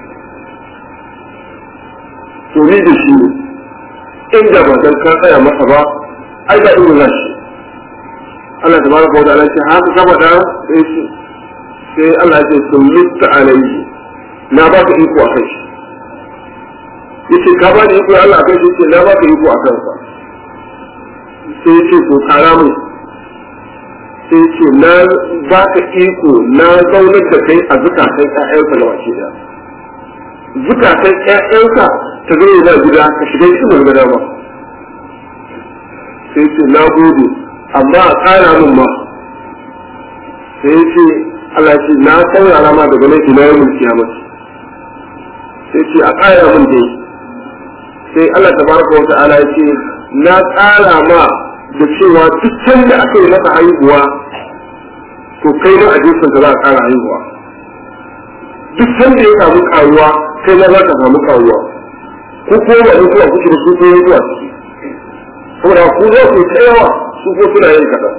Speaker 1: to ni da shi ne inda ba dan ka tsaya masa ba ai da inda za shi Allah tabaraka wa ta'ala ce haka saboda sai shi sai Allah ya ce sun lutta alayhi na ba ka iko a kai shi yace ka ba ni iko Allah a kai shi yace na ba ka iko a kansa sai yace to kara mu sai yace na ba ka iko na zaunar da kai a zukatan ƴaƴanka da wace da zukatan ƴaƴanka ta zama da gida ka shiga cikin gida ba sai yace na gode amma a kara mun ma sai yace Allah ce na saurara ma daga nan ila yawmin kiyamati sai ce a ƙara mun dai sai Allah tabaraka wa ta'ala ya ce na ƙara ma da cewa duk sanda aka yi masa haihuwa to kai na ajinsa da za a ƙara haihuwa duk sanda ya samu ƙaruwa kai na za ka samu ƙaruwa ko ko ba mutuwa kuke da su ko mutuwa ciki saboda ku za ku ta yawa su ko suna yin kaɗan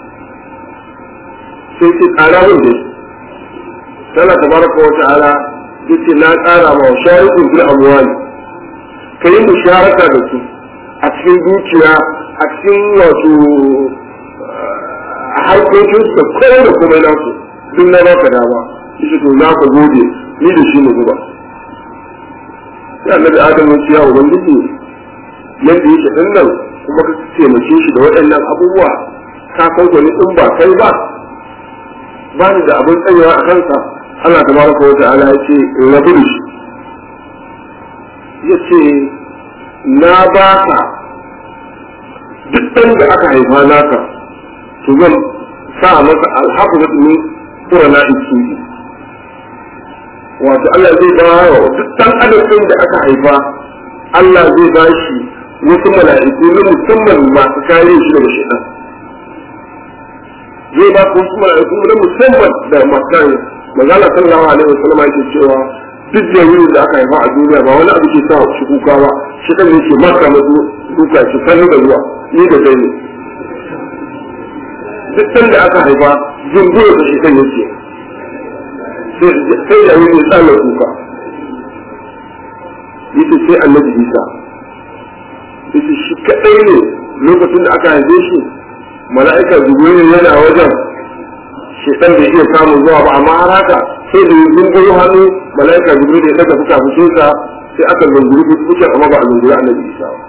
Speaker 1: sai ce ƙara mun dai tana tabaraka wa ta'ala yace na ƙara ma sharikun bil amwali kai musharaka da su a cikin dukiya a cikin wato harkokin da kowa da kuma na su duk na baka dama yace to na ka gode ni da shi mu zuba sai annabi adam ya ce ya ubangiji yadda yake din nan kuma ka taimake shi da waɗannan abubuwa ka san gwani in ba kai ba ba ni da abin tsayewa a kansa Allah ta baraka wa ta'ala ya ce rabu da shi ya ce na ba ka duk ɗan da aka haifa naka to zan sa masa alhaku da ɗumi tura na iki wato Allah zai ba wa duk ɗan adadin da aka haifa Allah zai ba shi wasu mala'iku na musamman masu kare shi daga shaitan zai ba ku wasu mala'iku na musamman da masu kare magana sallallahu alaihi wasallam yake cewa duk jami'in da aka haifa a duniya ba wani abu ke sa shi kuka ba shi kan yake maka mazu duka shi kalli da ruwa ni da kai ne duk san da aka haifa zungura da shi kan yake sai jami'in ya tsala kuka yace sai annabi isa yace shi kadai ne lokacin da aka haife shi mala'ika jibril yana wajen shedan bai iya samun zuwa ba amma har haka sai da yin gunguru hannu malaika jibril ya daga fuka fukinsa sai aka zunguri fuka amma ba a zunguri annabi isa ba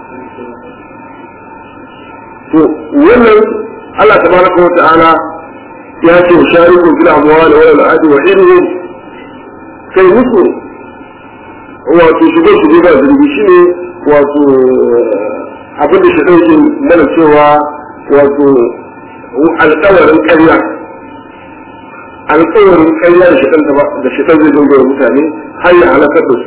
Speaker 1: to wannan Allah tabaraka wa ta'ala ya ce shariku fil amwali wal adi wa irhum kai musu wato shigo shigo ba zurbi shine wato abin da shi ɗauke mana cewa wato alƙawarin ƙarya alƙawarin ƙarya da shiɗan da shiɗan zai dinga wa mutane har ya halakar da su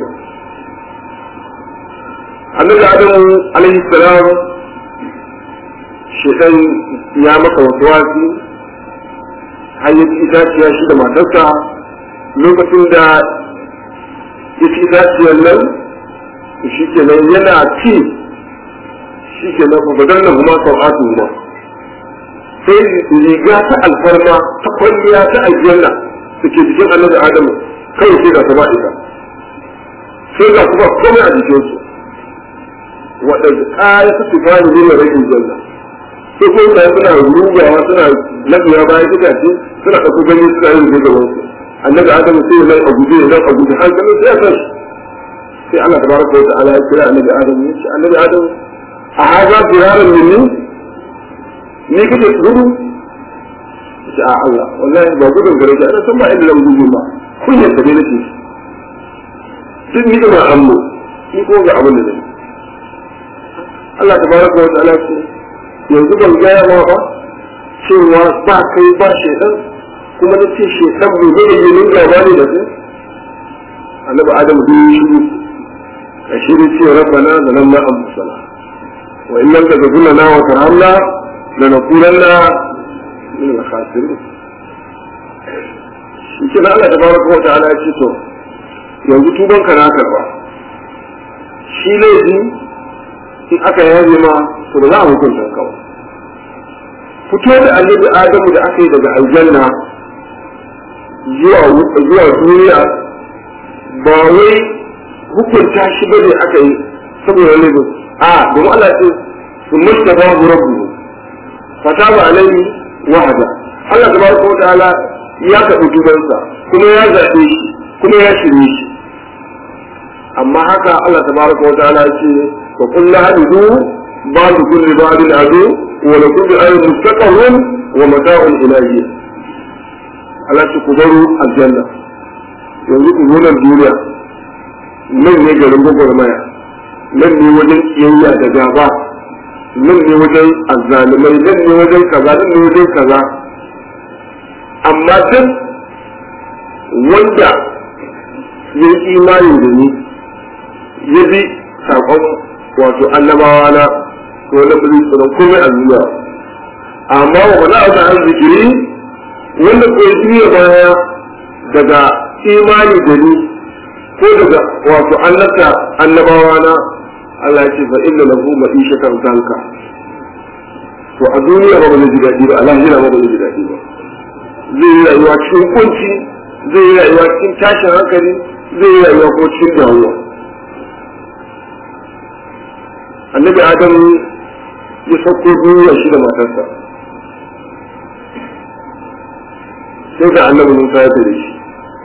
Speaker 1: annabi adamu alaihi salam shiɗan ya maka wasu wasi har ya ci itaciya shi da matarsa lokacin da ya ci itaciyar nan shi kenan yana ci shi kenan ba dan nan kuma sau'atu ma sai riga ta alfarma ta kwalliya ta aljanna da ke jikin annabi adamu kawai sai ga ta ita sai ga kuma komai a jikin su waɗanda ƙaya ta fi gani ne rashin janna sai ko da suna rugawa suna lafiya bayan itace suna ɗauko ganye suna yin da gaban su annabi adamu sai nan a guje nan a guje har ganin sai ya san sai Allah tabaraka wa ta'ala ya kira annabi adamu ya ce annabi adamu a haza firaran minni ni kake gudu ce a Allah wallahi ba gudun gare shi ana san ba inda zan gudu ba kunyar ta ne nake duk ni da amma ni ko ga abin da zai Allah tabaraka wa ta'ala ce yanzu ban gaya ma ba cewa ba kai ba shaidan kuma na ce shaidan bai zai yi yin gaba ne da kai annabi adamu duk yi shiru a shirin ce rabbana da nan na ambusana wa in lam tagfir lana wa tarhamna lanakunanna min al-khasirin shi ke Allah tabaraka wa ta'ala ya ce to yanzu tuban ka na karba shi laifi in aka yaje ma to ba za a hukunta ka ba fito da annabi adamu da aka yi daga aljanna zuwa zuwa duniya ba wai hukunta shi bane aka yi saboda laifin a domin Allah ce sun masta babu rabbu fataba alaihi wahada Allah tabaraka wa ta'ala ya karɓi tubansa kuma ya zaɓe shi kuma ya shirye shi amma haka Allah tabaraka wa ta'ala ya ce wa kullu hadu ba'du kulli ba'din adu wa la kulli ayin mustaqarrun wa mata'un ilahiyya Allah ce ku baro aljanna yanzu ku zo nan duniya nan ne garin gwagwarmaya nan ne wajen kiyayya da gaba nan ne wajen azzalumai nan ne wajen kaza nan ne wajen kaza amma duk wanda ya yi imani da ni ya bi saƙon wato annabawa na ko na bari tsoron komai a duniya amma wa ba za a zikiri wanda ko ya baya daga imani da ni ko daga wato annabta annabawa na Allah ya ce fa inna lahu ma'ishatan zanka to a duniya ba ba zai ji daɗi ba a lahira ba ba zai ji daɗi ba zai yi rayuwa cikin kunci zai yi rayuwa cikin tashin hankali zai yi rayuwa ko cikin damuwa annabi adam ya sauko duniya shi da matarsa sai ga annabi musa ya tare shi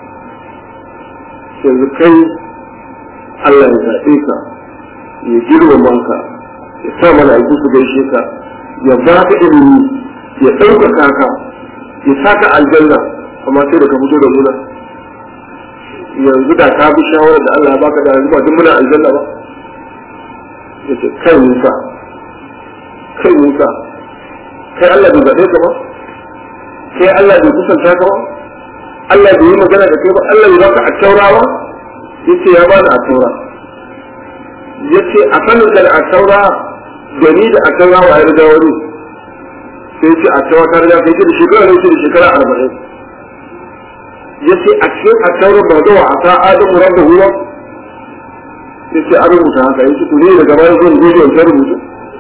Speaker 1: yanzu kai Allah ya zaɓe ka ya girmama ka ya sa mana aiki su gaishe ka ya ba ka ilimi ya ɗaukaka ka ya saka aljanna amma sai da ka fito da muna yanzu da ka bi shawarar da Allah ya baka da yanzu ba duk muna aljanna ba yace kai Musa kai Musa kai Allah bai zaɓe ka ba kai Allah bai kusanta ka ba Allah bai yi magana da kai ba Allah bai baka a taura ba yace ya bani a taura yace a sanin da a taura da ni da a taura wa ya riga wani sai ce a taura ta riga kai da shekara ne da shekara arba'in yace a cikin a taura ba da wa a ta adamu rabba huwa yace an rubuta haka yace ku ne daga bayan zan gobe wancan rubutu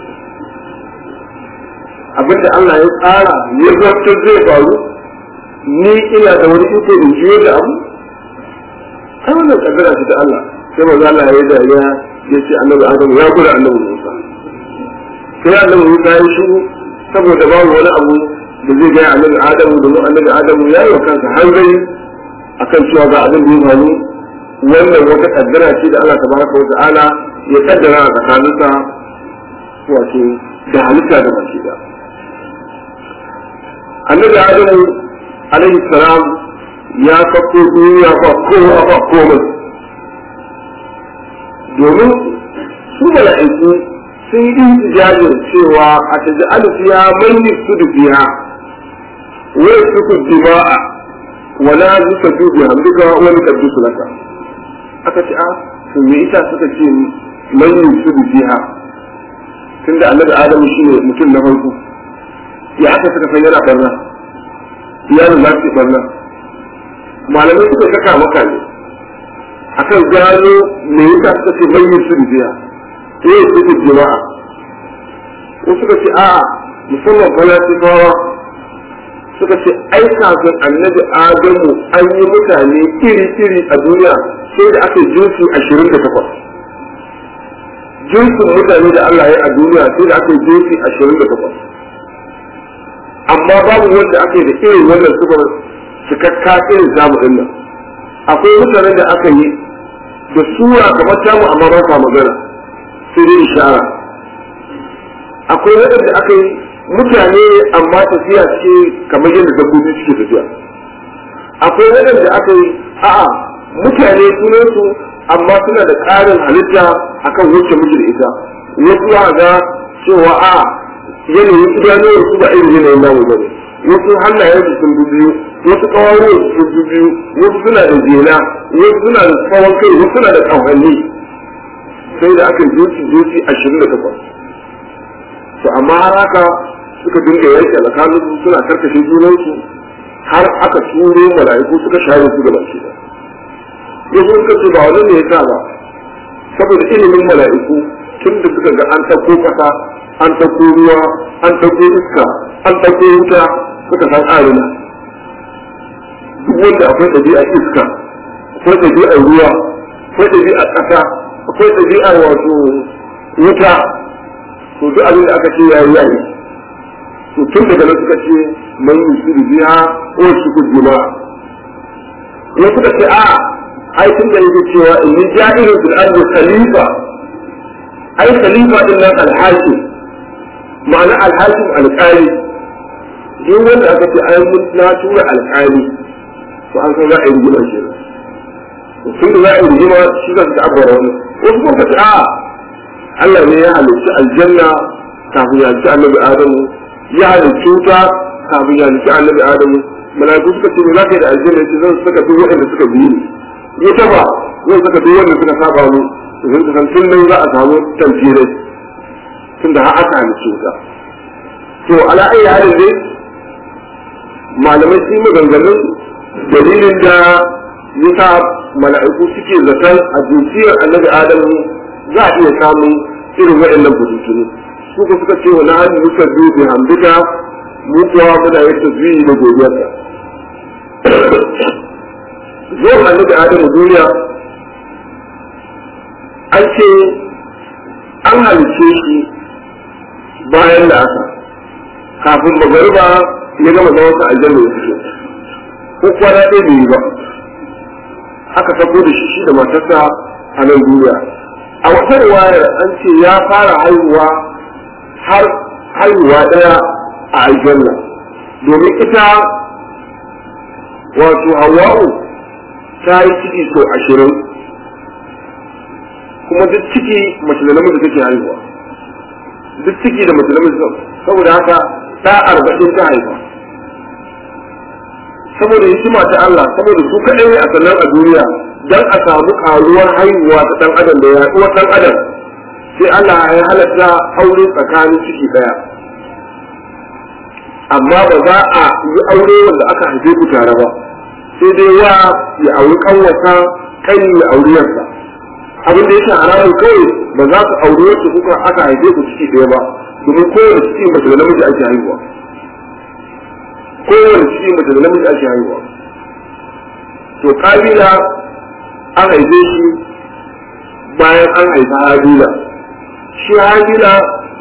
Speaker 1: abinda Allah ya tsara ya zartar zai faru ni ina da wani iko in jiyo da abu ai wannan kaddara ce ta Allah sai manzo Allah ya yi dariya ya ce annabi Adamu ya gura annabi Musa sai annabi Musa ya shiru saboda babu wani abu da zai gaya annabi Adamu domin annabi Adamu ya yi wa kansa hanzari akan cewa ga abin da ya faru wannan wata kaddara ce da Allah tabaraka wa ta'ala ya kaddara a tsakaninsa wato da halitta da mace da annabi Adamu alaihi salam ya sako duniya ba kowa ba komai domin su mala'iku sun yi intijajin cewa a taji alfiya man yi su da biya wai su ku dima'a wala zuka dubi hamduka wani kaddu su laka aka ce a to me ita suka ce man yi su da biya tunda annabi adamu shine mutum na farko ya aka suka san yana barna iyalin za su barna malamai suka saka maka ne akan gano me yasa suka ce bayyana su rijiya eh suke jama'a ko suka ce a'a musamman falasifawa suka ce ai kafin annabi adamu an yi mutane iri-iri a duniya sai da aka jinsi ashirin da takwas jinsin mutane da Allah ya yi a duniya sai da aka jinsi ashirin da takwas amma babu wanda aka yi da irin wannan sifar cikakka irin zamu din nan akwai mutanen da aka yi da sura kamar tamu amma ba sa magana sai dai ishara akwai waɗanda aka yi mutane amma tafiya ce kamar yadda dabbobi suke tafiya akwai waɗanda aka yi a'a mutane sunansu amma suna da ƙarin halitta akan wacce muke da ita wasu za ga cewa a yanayin idanuwar su ba irin yanayin namu bane wasu hannayen su sun biyu wasu kawawo su sun biyu wasu suna da jela wasu suna da tsawon kai wasu suna da ƙawanni sai da aka zuci zuci ashirin da takwas to amma har haka suka dinga yanke tsakanin su suna karkashe junansu har aka turo mala'iku suka share su gaba shi ya sun kace ba wani ne ya sa ba saboda ilimin mala'iku tun da suka ga an ɗauko ƙasa an ɗauko ruwa an ɗauko iska an ɗauko wuta suka san arina duk wanda akwai ɗabi'ar iska akwai ɗabi'ar ruwa akwai ɗabi'ar ƙasa akwai ɗabi'ar wato wuta to duk abin da aka ce ya yi yayi to tun daga nan suka ce man yusiru biha ko shi kujima ya suka ce a ai tun da yake cewa inni ja'ilun fil ardi khalifa ai khalifa din nan alhakim ma'ana alhakim alƙali duk wanda aka ce ai mun na tura alƙali to an san za a yi rigima shi tun da za a yi rigima shi za su ta abuwa wani wasu kuma ce a Allah ne ya halicci aljanna kafin ya halicci annabi Adamu ya halicci wuta kafin ya halicci annabi Adamu mala'iku suka ce me za ka yi da aljanna ce zan saka duk waɗanda suka biyu ne wuta ba zan saka duk wanda suka saba mu zan san tun nan za a samu tamfirai tun da har aka halicci wuta to ala ayi halin dai malamai sun yi maganganun dalilin da yasa mala'iku suke zaton a jinsiyar annabi adamu za a iya samun irin waɗannan bututunu su ko suka ce wa na hajji muka biyu bi hamdika mu kuwa muna yin tasbihi da godiyarka zuwan annabi adamu duniya an ce an halice shi bayan da aka kafin magariba ya gama zama sa aljanna ya fito ko kwana ɗaya bai yi ba aka sako da shi shi da matarsa a nan duniya a wata riwayar an ce ya fara haihuwa har haihuwa ɗaya a aljanna domin ita wato hawa'u ta yi ciki sau ashirin kuma duk ciki mace da namiji take haihuwa duk ciki da mace da namiji saboda haka ta arba'in ta haifa saboda hikima ta Allah saboda su kaɗai ne a sannan a duniya dan a samu karuwar haihuwa ta ɗan adam da yaɗuwar ɗan adam sai Allah ya halatta aure tsakanin ciki ɗaya amma ba za a yi aure wanda aka haife ku tare ba sai dai wa ya auri kanwata kan ya auri yarsa abin da yake haramun kawai ba za ku auri wacce kuka aka haife ku ciki ɗaya ba domin kowane ciki mace da namiji ake haihuwa kowane ciki mace da namiji ake haihuwa to kabila an haife shi bayan an haifa habila shi habila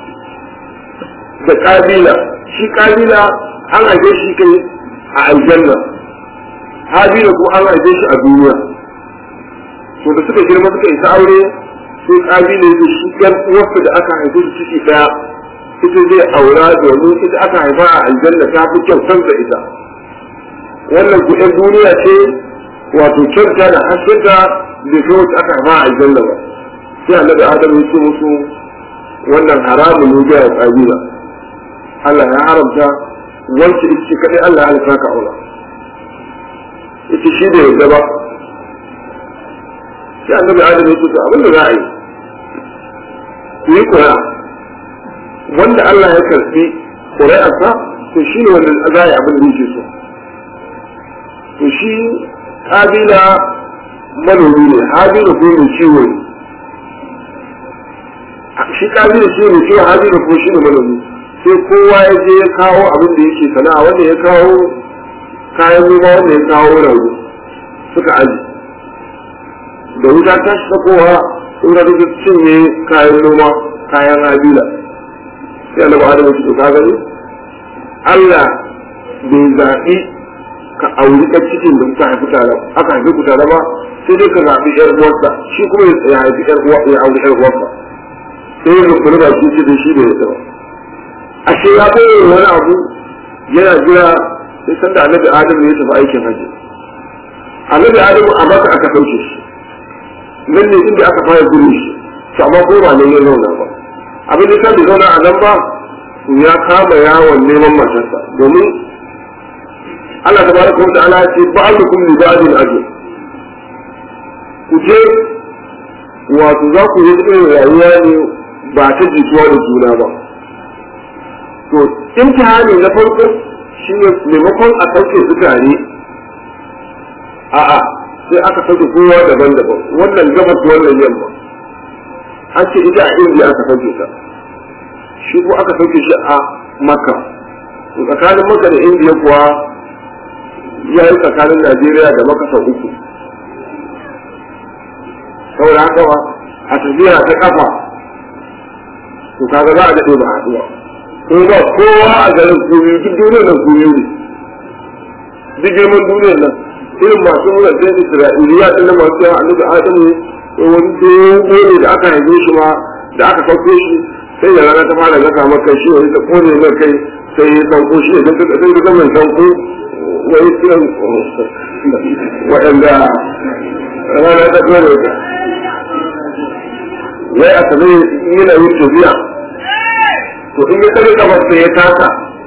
Speaker 1: da kabila shi kabila an haife shi kai a aljanna habila ko an haife shi a duniya to da suka girma suka isa aure sai kabila ya shi yan uwarsa da aka haife shi ciki daya ita zai aura domin ita aka haifa a aljanna ta fi kyau kansa ita wannan ku yan duniya ce wato kyauta da haskenta bai kai wacce aka haifa a aljanna ba sai annabi adam ya ce musu wannan haramun ne ga kabila Allah ya haramta wacce ita kadai Allah ya halitta ka aura ita shi da yadda ba sai annabi adam ya ce abin da za a yi ku yi koya wanda Allah ya karfi ƙuri'arsa to shi ne wanda za a yi abin da yake so to shi kabila manomi ne habila ko mai ciwo ne shi kabila shi ne ciwo habila ko shi ne manomi sai kowa ya je ya kawo abin da yake sana'a wanda ya kawo kayan noma wanda ya kawo rauni suka aji da wuta ta shi kowa in ga duk cinye kayan noma kayan habila sai annabi adam ya ce ka gani Allah bai zaɓi ka auri ɗan cikin da kuka haifi tare aka haifi ku tare ba sai dai ka zaɓi ƴar uwarsa shi kuma ya haifi ƴar uwa ya auri ƴar uwarsa sai ya rukuni ba shi ce da shi da ya tsaba ashe ya bayyana wani abu yana jira sai san da annabi adamu ya tafi aikin hajji annabi adamu a maka aka sauke shi nan ne inda aka fara gudu shi to amma ko ba nan ya zauna ba abin da bai zauna a nan ba ya kama yawon neman matarsa domin Allah ta baraka wa ta'ala ce ba'alukum li ba'din ajr ku je wato za ku yi irin rayuwa ne ba ta jituwa da juna ba to imtihani na farko shine maimakon a sauke su tare a'a sai aka sauke kowa daban-daban wannan gabas wannan yamma an ce ita a indiya aka sauke ta shi ko aka sauke shi a makka to tsakanin makka da indiya kuwa ya yi tsakanin najeriya da makka sau uku saboda haka ba a tafiya ta kafa to kaga za a daɗe ba haɗuwa ko ba kowa a garin kuri duk duniyar nan kuri ne duk girman duniyar nan irin masu nuna sai isra'iliya ɗin da masu yawa annabi adamu wani dogo ne da aka haife shi ma da aka sauke shi sai da rana ta fara gasa maka shi wani ta kone mai kai sai ya sauko shi ne sai ka zama sauko wani kiran waɗanda rana ta kone ka wai a sanar yana yin tafiya to in ya tsare kafarsa ya taka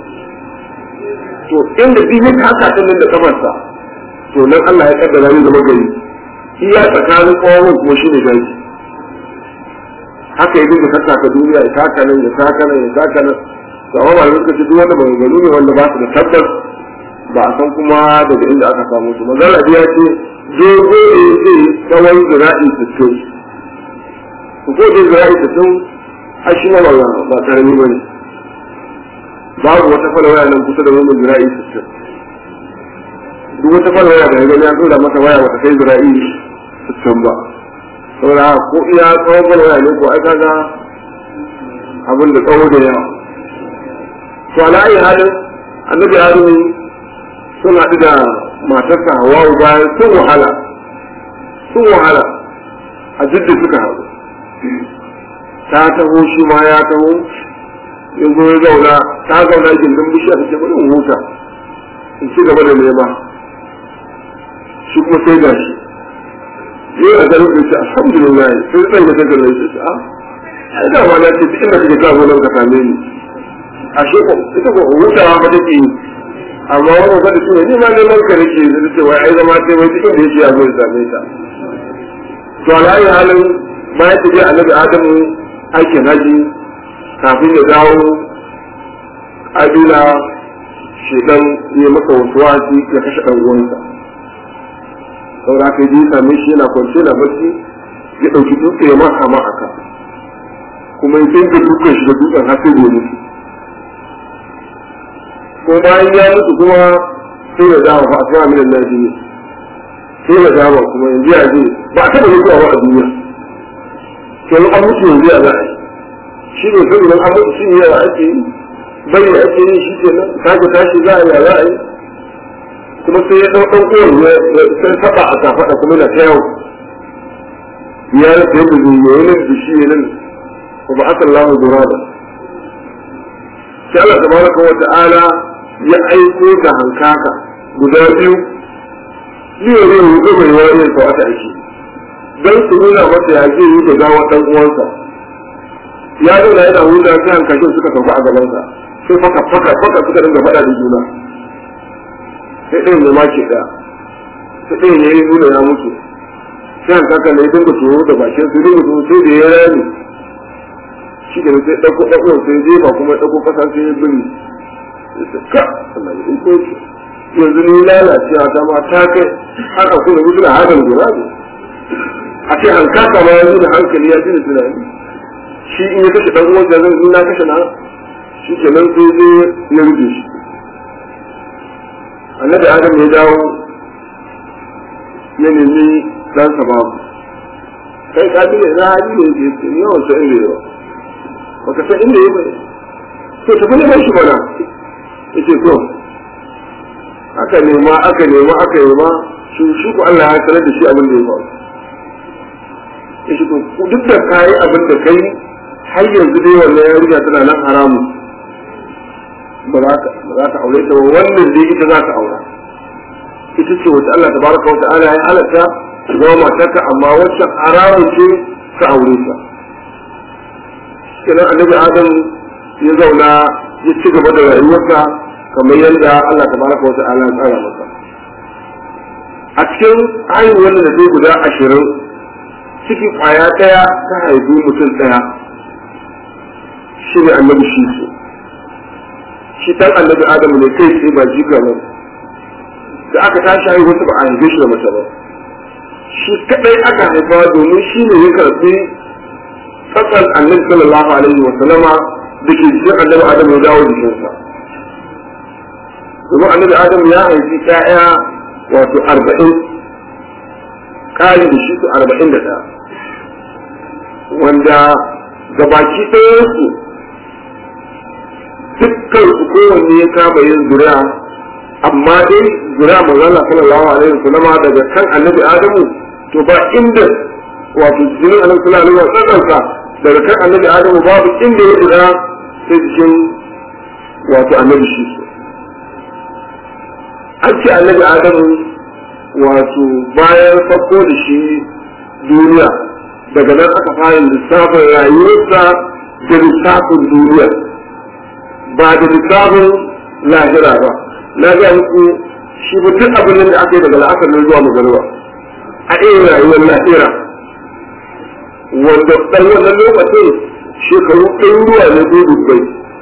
Speaker 1: to inda duk ya taka din nan da kafarsa to nan Allah ya kaddara ni zama gari iya tsakanin tsawon kuma shi ne gari haka ya dinga tattaka duniya ya taka nan ya taka nan ya taka nan to amma ba lokaci duk wanda maganganu ne wanda ba su da tabbas ba a san kuma daga inda aka samu su magana ya ce dogo ne zai tsawon zira'i sittin ku ko da zira'i sittin har shi ma ba ba karami ba ne babu wata falawaya nan kusa da wannan zira'i sittin duk wata falawaya da ya gani ya tsora mata waya wata kai zira'i sittin ba saboda ko iya tsawon falawaya ne ko ai kaga abin da tsawo da yawa to ala ayi halin annabi adamu sun haɗu da matarsa hawawu bayan sun wahala sun wahala a jidda suka haɗu ta taho shi ma ya taho ya zo ya zauna ta zauna gindin bishiya ta ce bari in huta in ci gaba da nema shi kuma sai ga shi yi a garin da ce alhamdulillah sai zan ga tagar da ce a ai da ma na ce duk inda kake kawo nan ka same ni a shi ko ita ko hutawa ba take yi amma wannan ba da shi ne ma neman ka nake da ce wai ai zama sai wai duk inda yake ya zo ya same ta to alayi halin bayan tafiya annabi adamu aikin haji kafin ya dawo abila shedan ya masa wasu wasi ya kashe ɗan uwansa saboda haka ji same shi yana kwance na barci ya ɗauki dutse ya maka ma aka kuma ya dinga dukan shi da dutsen har sai da mutu ko bayan ya mutu kuma sai ya dawo fa a tsaya minan najiyi sai ya dawo kuma yanzu ya je ba a taɓa mutuwa ba a duniya to an mutu yanzu ya za a yi shi ne sai idan an mutu shi ne yawa ake yi bai da ake yi shi ke nan sake tashi za a yi za a yi kuma sai ya ɗau ɗan uwan ya sai taɓa a kafaɗa kuma na ta yawo ya rasa yadda zai yi wani da shi ne nan ko ba aka lamu zura ba sai Allah tabaraka wa ta'ala ya aiko da hankaka guda biyu biyu ne ya gaba ya wani sa wata aiki don su nuna masa ya zai yi da gawa ɗan uwansa ya zauna yana huda sai hankashin suka sauka a gabansa sai faka faka faka suka dinga faɗa da juna sai ɗayan ne ma ke ɗaya sai ɗayan ya yi nuna ya mutu sai hankaka ne ya dinga tsoro da bakin su dinga tsoro sai da ya rami shi da sai ɗauko ɗauko sai je ba kuma ɗauko ƙasa sai ya biri ka Allah ya iko shi yanzu ni lalacewa ta ma ta kai har a kuma mutu da hakan gura ne a ce hankaka ma ya da hankali ya ji da tunani shi in ya kashe ɗan uwan da zan na kashe na shi ke nan sai zai ya rufe shi annabi adam ya dawo ya nemi ɗansa babu kai ka bi ne na hali ne ke ce yawan sa inda yawa baka san inda ya bai to tafi neman shi mana yace to aka nema aka nema aka nema shi shi ko Allah ya sanar da shi abin da ya faru yace to duk da kai abin da kai har yanzu dai wannan yarinya tana nan haramu ba za ka ba za ka aure ta ba wannan dai ita za ka aura ita ce wata Allah tabaraka wa ta'ala ya halatta ta zama matarka amma wacce haramun ce ka aure ta kenan annabi adam ya zauna ya ci gaba da rayuwarsa kamar yadda Allah tabaraka wa ta'ala ya tsara masa a cikin haihuwar da zai guda ashirin ciki kwaya ɗaya ta haifi mutum ɗaya shi ne annabi shi su shi ɗan annabi adamu ne kai sai ba jika ba da aka tashi haihuwarsa ba a haife shi da mace ba shi kaɗai aka haifa domin shi ne ya karɓi fasal annabi sallallahu alaihi wa sallama da ke jikin annabi adamu ya dawo jikinsa domin annabi adamu ya haifi ƴaƴa wato arba'in ƙari da shi su arba'in da ɗaya wanda gabaki ɗayansu dukkan su kowanne ya kama yin zuriya amma dai zuriya manzala sallallahu alaihi wasallama daga kan annabi adamu to ba inda wato jinin annabi sallallahu alaihi wasallam daga kan annabi adamu babu inda ya zuriya sai jikin wato annabi shi su an ce annabi adamu wato bayan farko da shi duniya daga nan aka fara lissafin rayuwarsa da lissafin duniya ba da lissafin lahira ba na ga muku shi mutum abin da aka yi daga la'akar nan zuwa magana a irin rayuwar lahira wanda ɗan wannan lokacin shekaru ɗaruruwa ne ko dubbai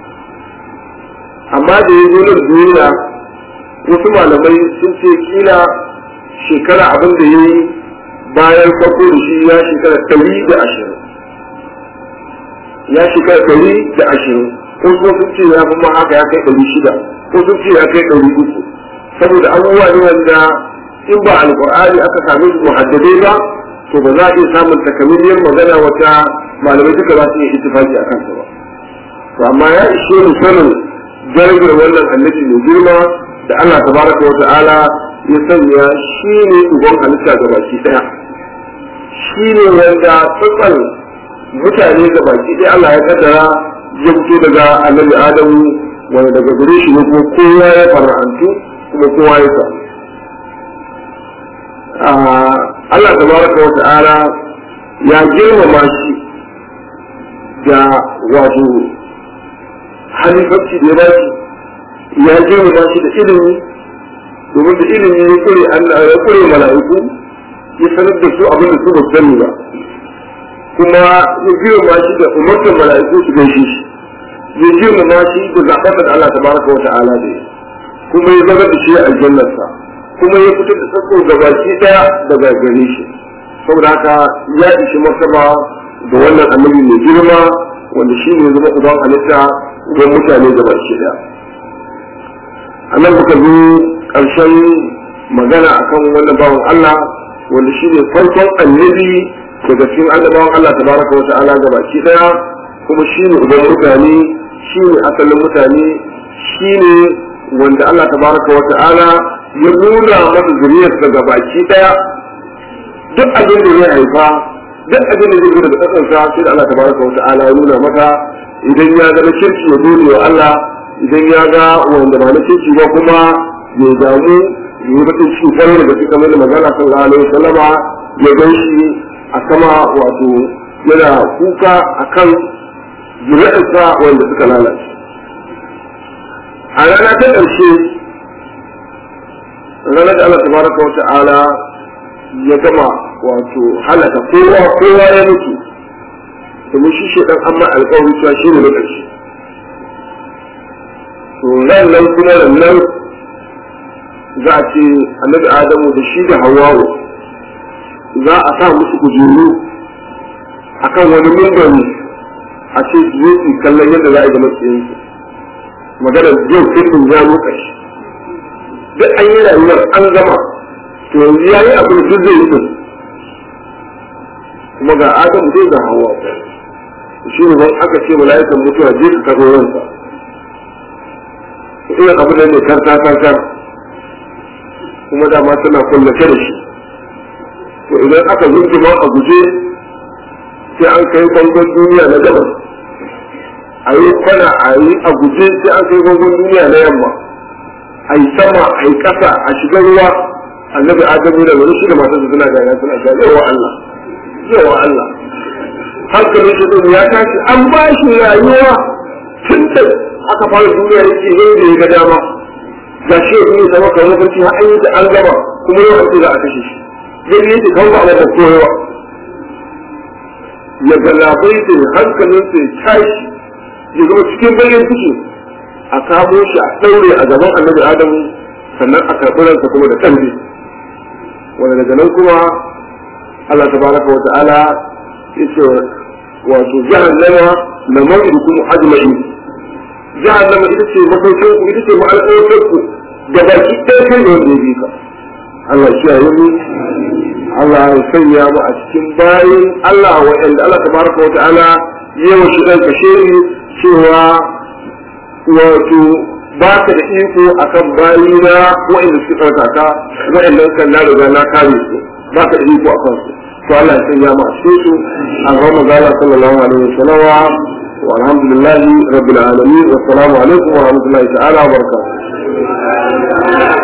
Speaker 1: amma da ya zo nan duniya wasu malamai sun ce kila shekara abin da ya yi bayan farko da shi ya shekara ɗari da ashirin ya shekara ɗari da ashirin ko kuma sun ce ya kuma haka ya kai ɗari shida ko sun ce ya kai ɗari uku saboda abubuwa ne wanda in ba alƙur'ani aka same su muhaddadai ba to ba za a iya samun takamaimiyar magana wata malamai duka za su iya ittifaki a kansa ba to amma ya ishe mu sanin darajar wannan annabi mai girma da Allah tabaraka wa ta'ala ya sanya shi ne uban halitta ga baki daya shi ne wanda tsatsan mutane ga baki daya Allah ya kaddara ya fito daga annabi Adamu wanda daga gare shi ne kuma kowa ya fara'antu kuma kowa ya samu Allah tabaraka wa ta'ala ya girmama shi da wato halifarci da ya ba shi ya girmama shi da ilimi domin da ilimi ya kure Allah ya kure mala'iku ya sanar da su abin da su ba sani ba kuma ya girmama shi da umartar mala'iku su gaishe shi ya girmama shi da zaɓar da Allah tabaraka wa ta'ala da kuma ya zama da shi a aljannarsa kuma ya fitar da sako gabaki daya daga gare shi saboda haka ya ishi martaba da wannan annabi mai girma wanda shi ne zama uban halitta uban mutane gabaki daya a nan muka zo ƙarshen magana akan wannan bawan Allah wanda shi ne farkon annabi daga cikin annabawan Allah tabaraka wa ta'ala gabaki daya kuma shi ne uban mutane shi ne asalin mutane shi ne wanda Allah tabaraka wa ta'ala ya nuna masa zuriyar daga baki daya duk abin da zai haifa duk abin da zai daga kasansa sai da Allah tabaraka wa ta'ala ya nuna masa idan ya ga na kirki ya gode wa Allah idan ya ga wanda ba na kirki ba kuma ya damu ya yi bakin ciki kwarai da gaske kamar da magana sallallahu alaihi wasallama ya gan shi a sama wato yana kuka akan zuriyarsa wanda suka lalace a rana ta ƙarshe ranar da Allah tabaraka wa ta'ala ya gama wato halaka kowa kowa ya mutu domin shi shi dan amma alƙawari cewa shi ne na ƙarshe to nan nan kuma nan za a ce annabi adamu da shi da hawawu za a sa musu kujeru akan wani mimbari a ce su zo su kallon yadda za a yi da matsayinsu maganar yau sai ya lokaci duk an yi rayuwar an gama to yanzu ya yi abin duk zai yi kuma ga adam zai ga hawa shi ne ban aka ce mala'ikan mutuwa je ka kaso ransa irin abu da ne karta karta kuma dama tana kullace da shi to idan aka zurgima a guje sai an kai bangon duniya na gabas a yi kwana a yi a guje sai an kai bangon duniya na yamma a yi sama a yi ƙasa a shiga ruwa annabi adamu da wani shi da masu suna gaya suna gaya yawa Allah yawa Allah hankalin shi ɗin ya tashi an ba shi rayuwa tun da aka fara duniya yake yin da ya ga dama ga shi ya kuma zama kamar mafarki har an yi da an gama kuma yau an ce za a kashe shi yadda yake kan ba a mata koyawa ya galabai da hankalin sa ya tashi ya zama cikin bayan ciki a kamo shi a ɗaure a gaban annabi adamu sannan a karɓi ransa kuma da ƙarfi wanda daga nan kuma Allah tabaraka wa ta'ala ya ce wato jahannama na mawudukum ajma'in jahannama ita ce masaukin ku ita ce ma'alƙawatar ku da baki ɗaya kai da wanda ya bi ka Allah shi ya yi Allah ya sanya mu a cikin bayin Allah waɗanda Allah tabaraka wa ta'ala ya wa shi ɗan kashe ni cewa wato ba ka da iko akan bayina waɗanda suka tsarkaka waɗanda kan na riga na kare su ba ka da iko akan su to Allah ya sanya mu a cikin su an rama zala sallallahu alaihi wasallam wa alhamdulillahi rabbil alamin wa assalamu alaikum wa rahmatullahi ta'ala wa barakatuh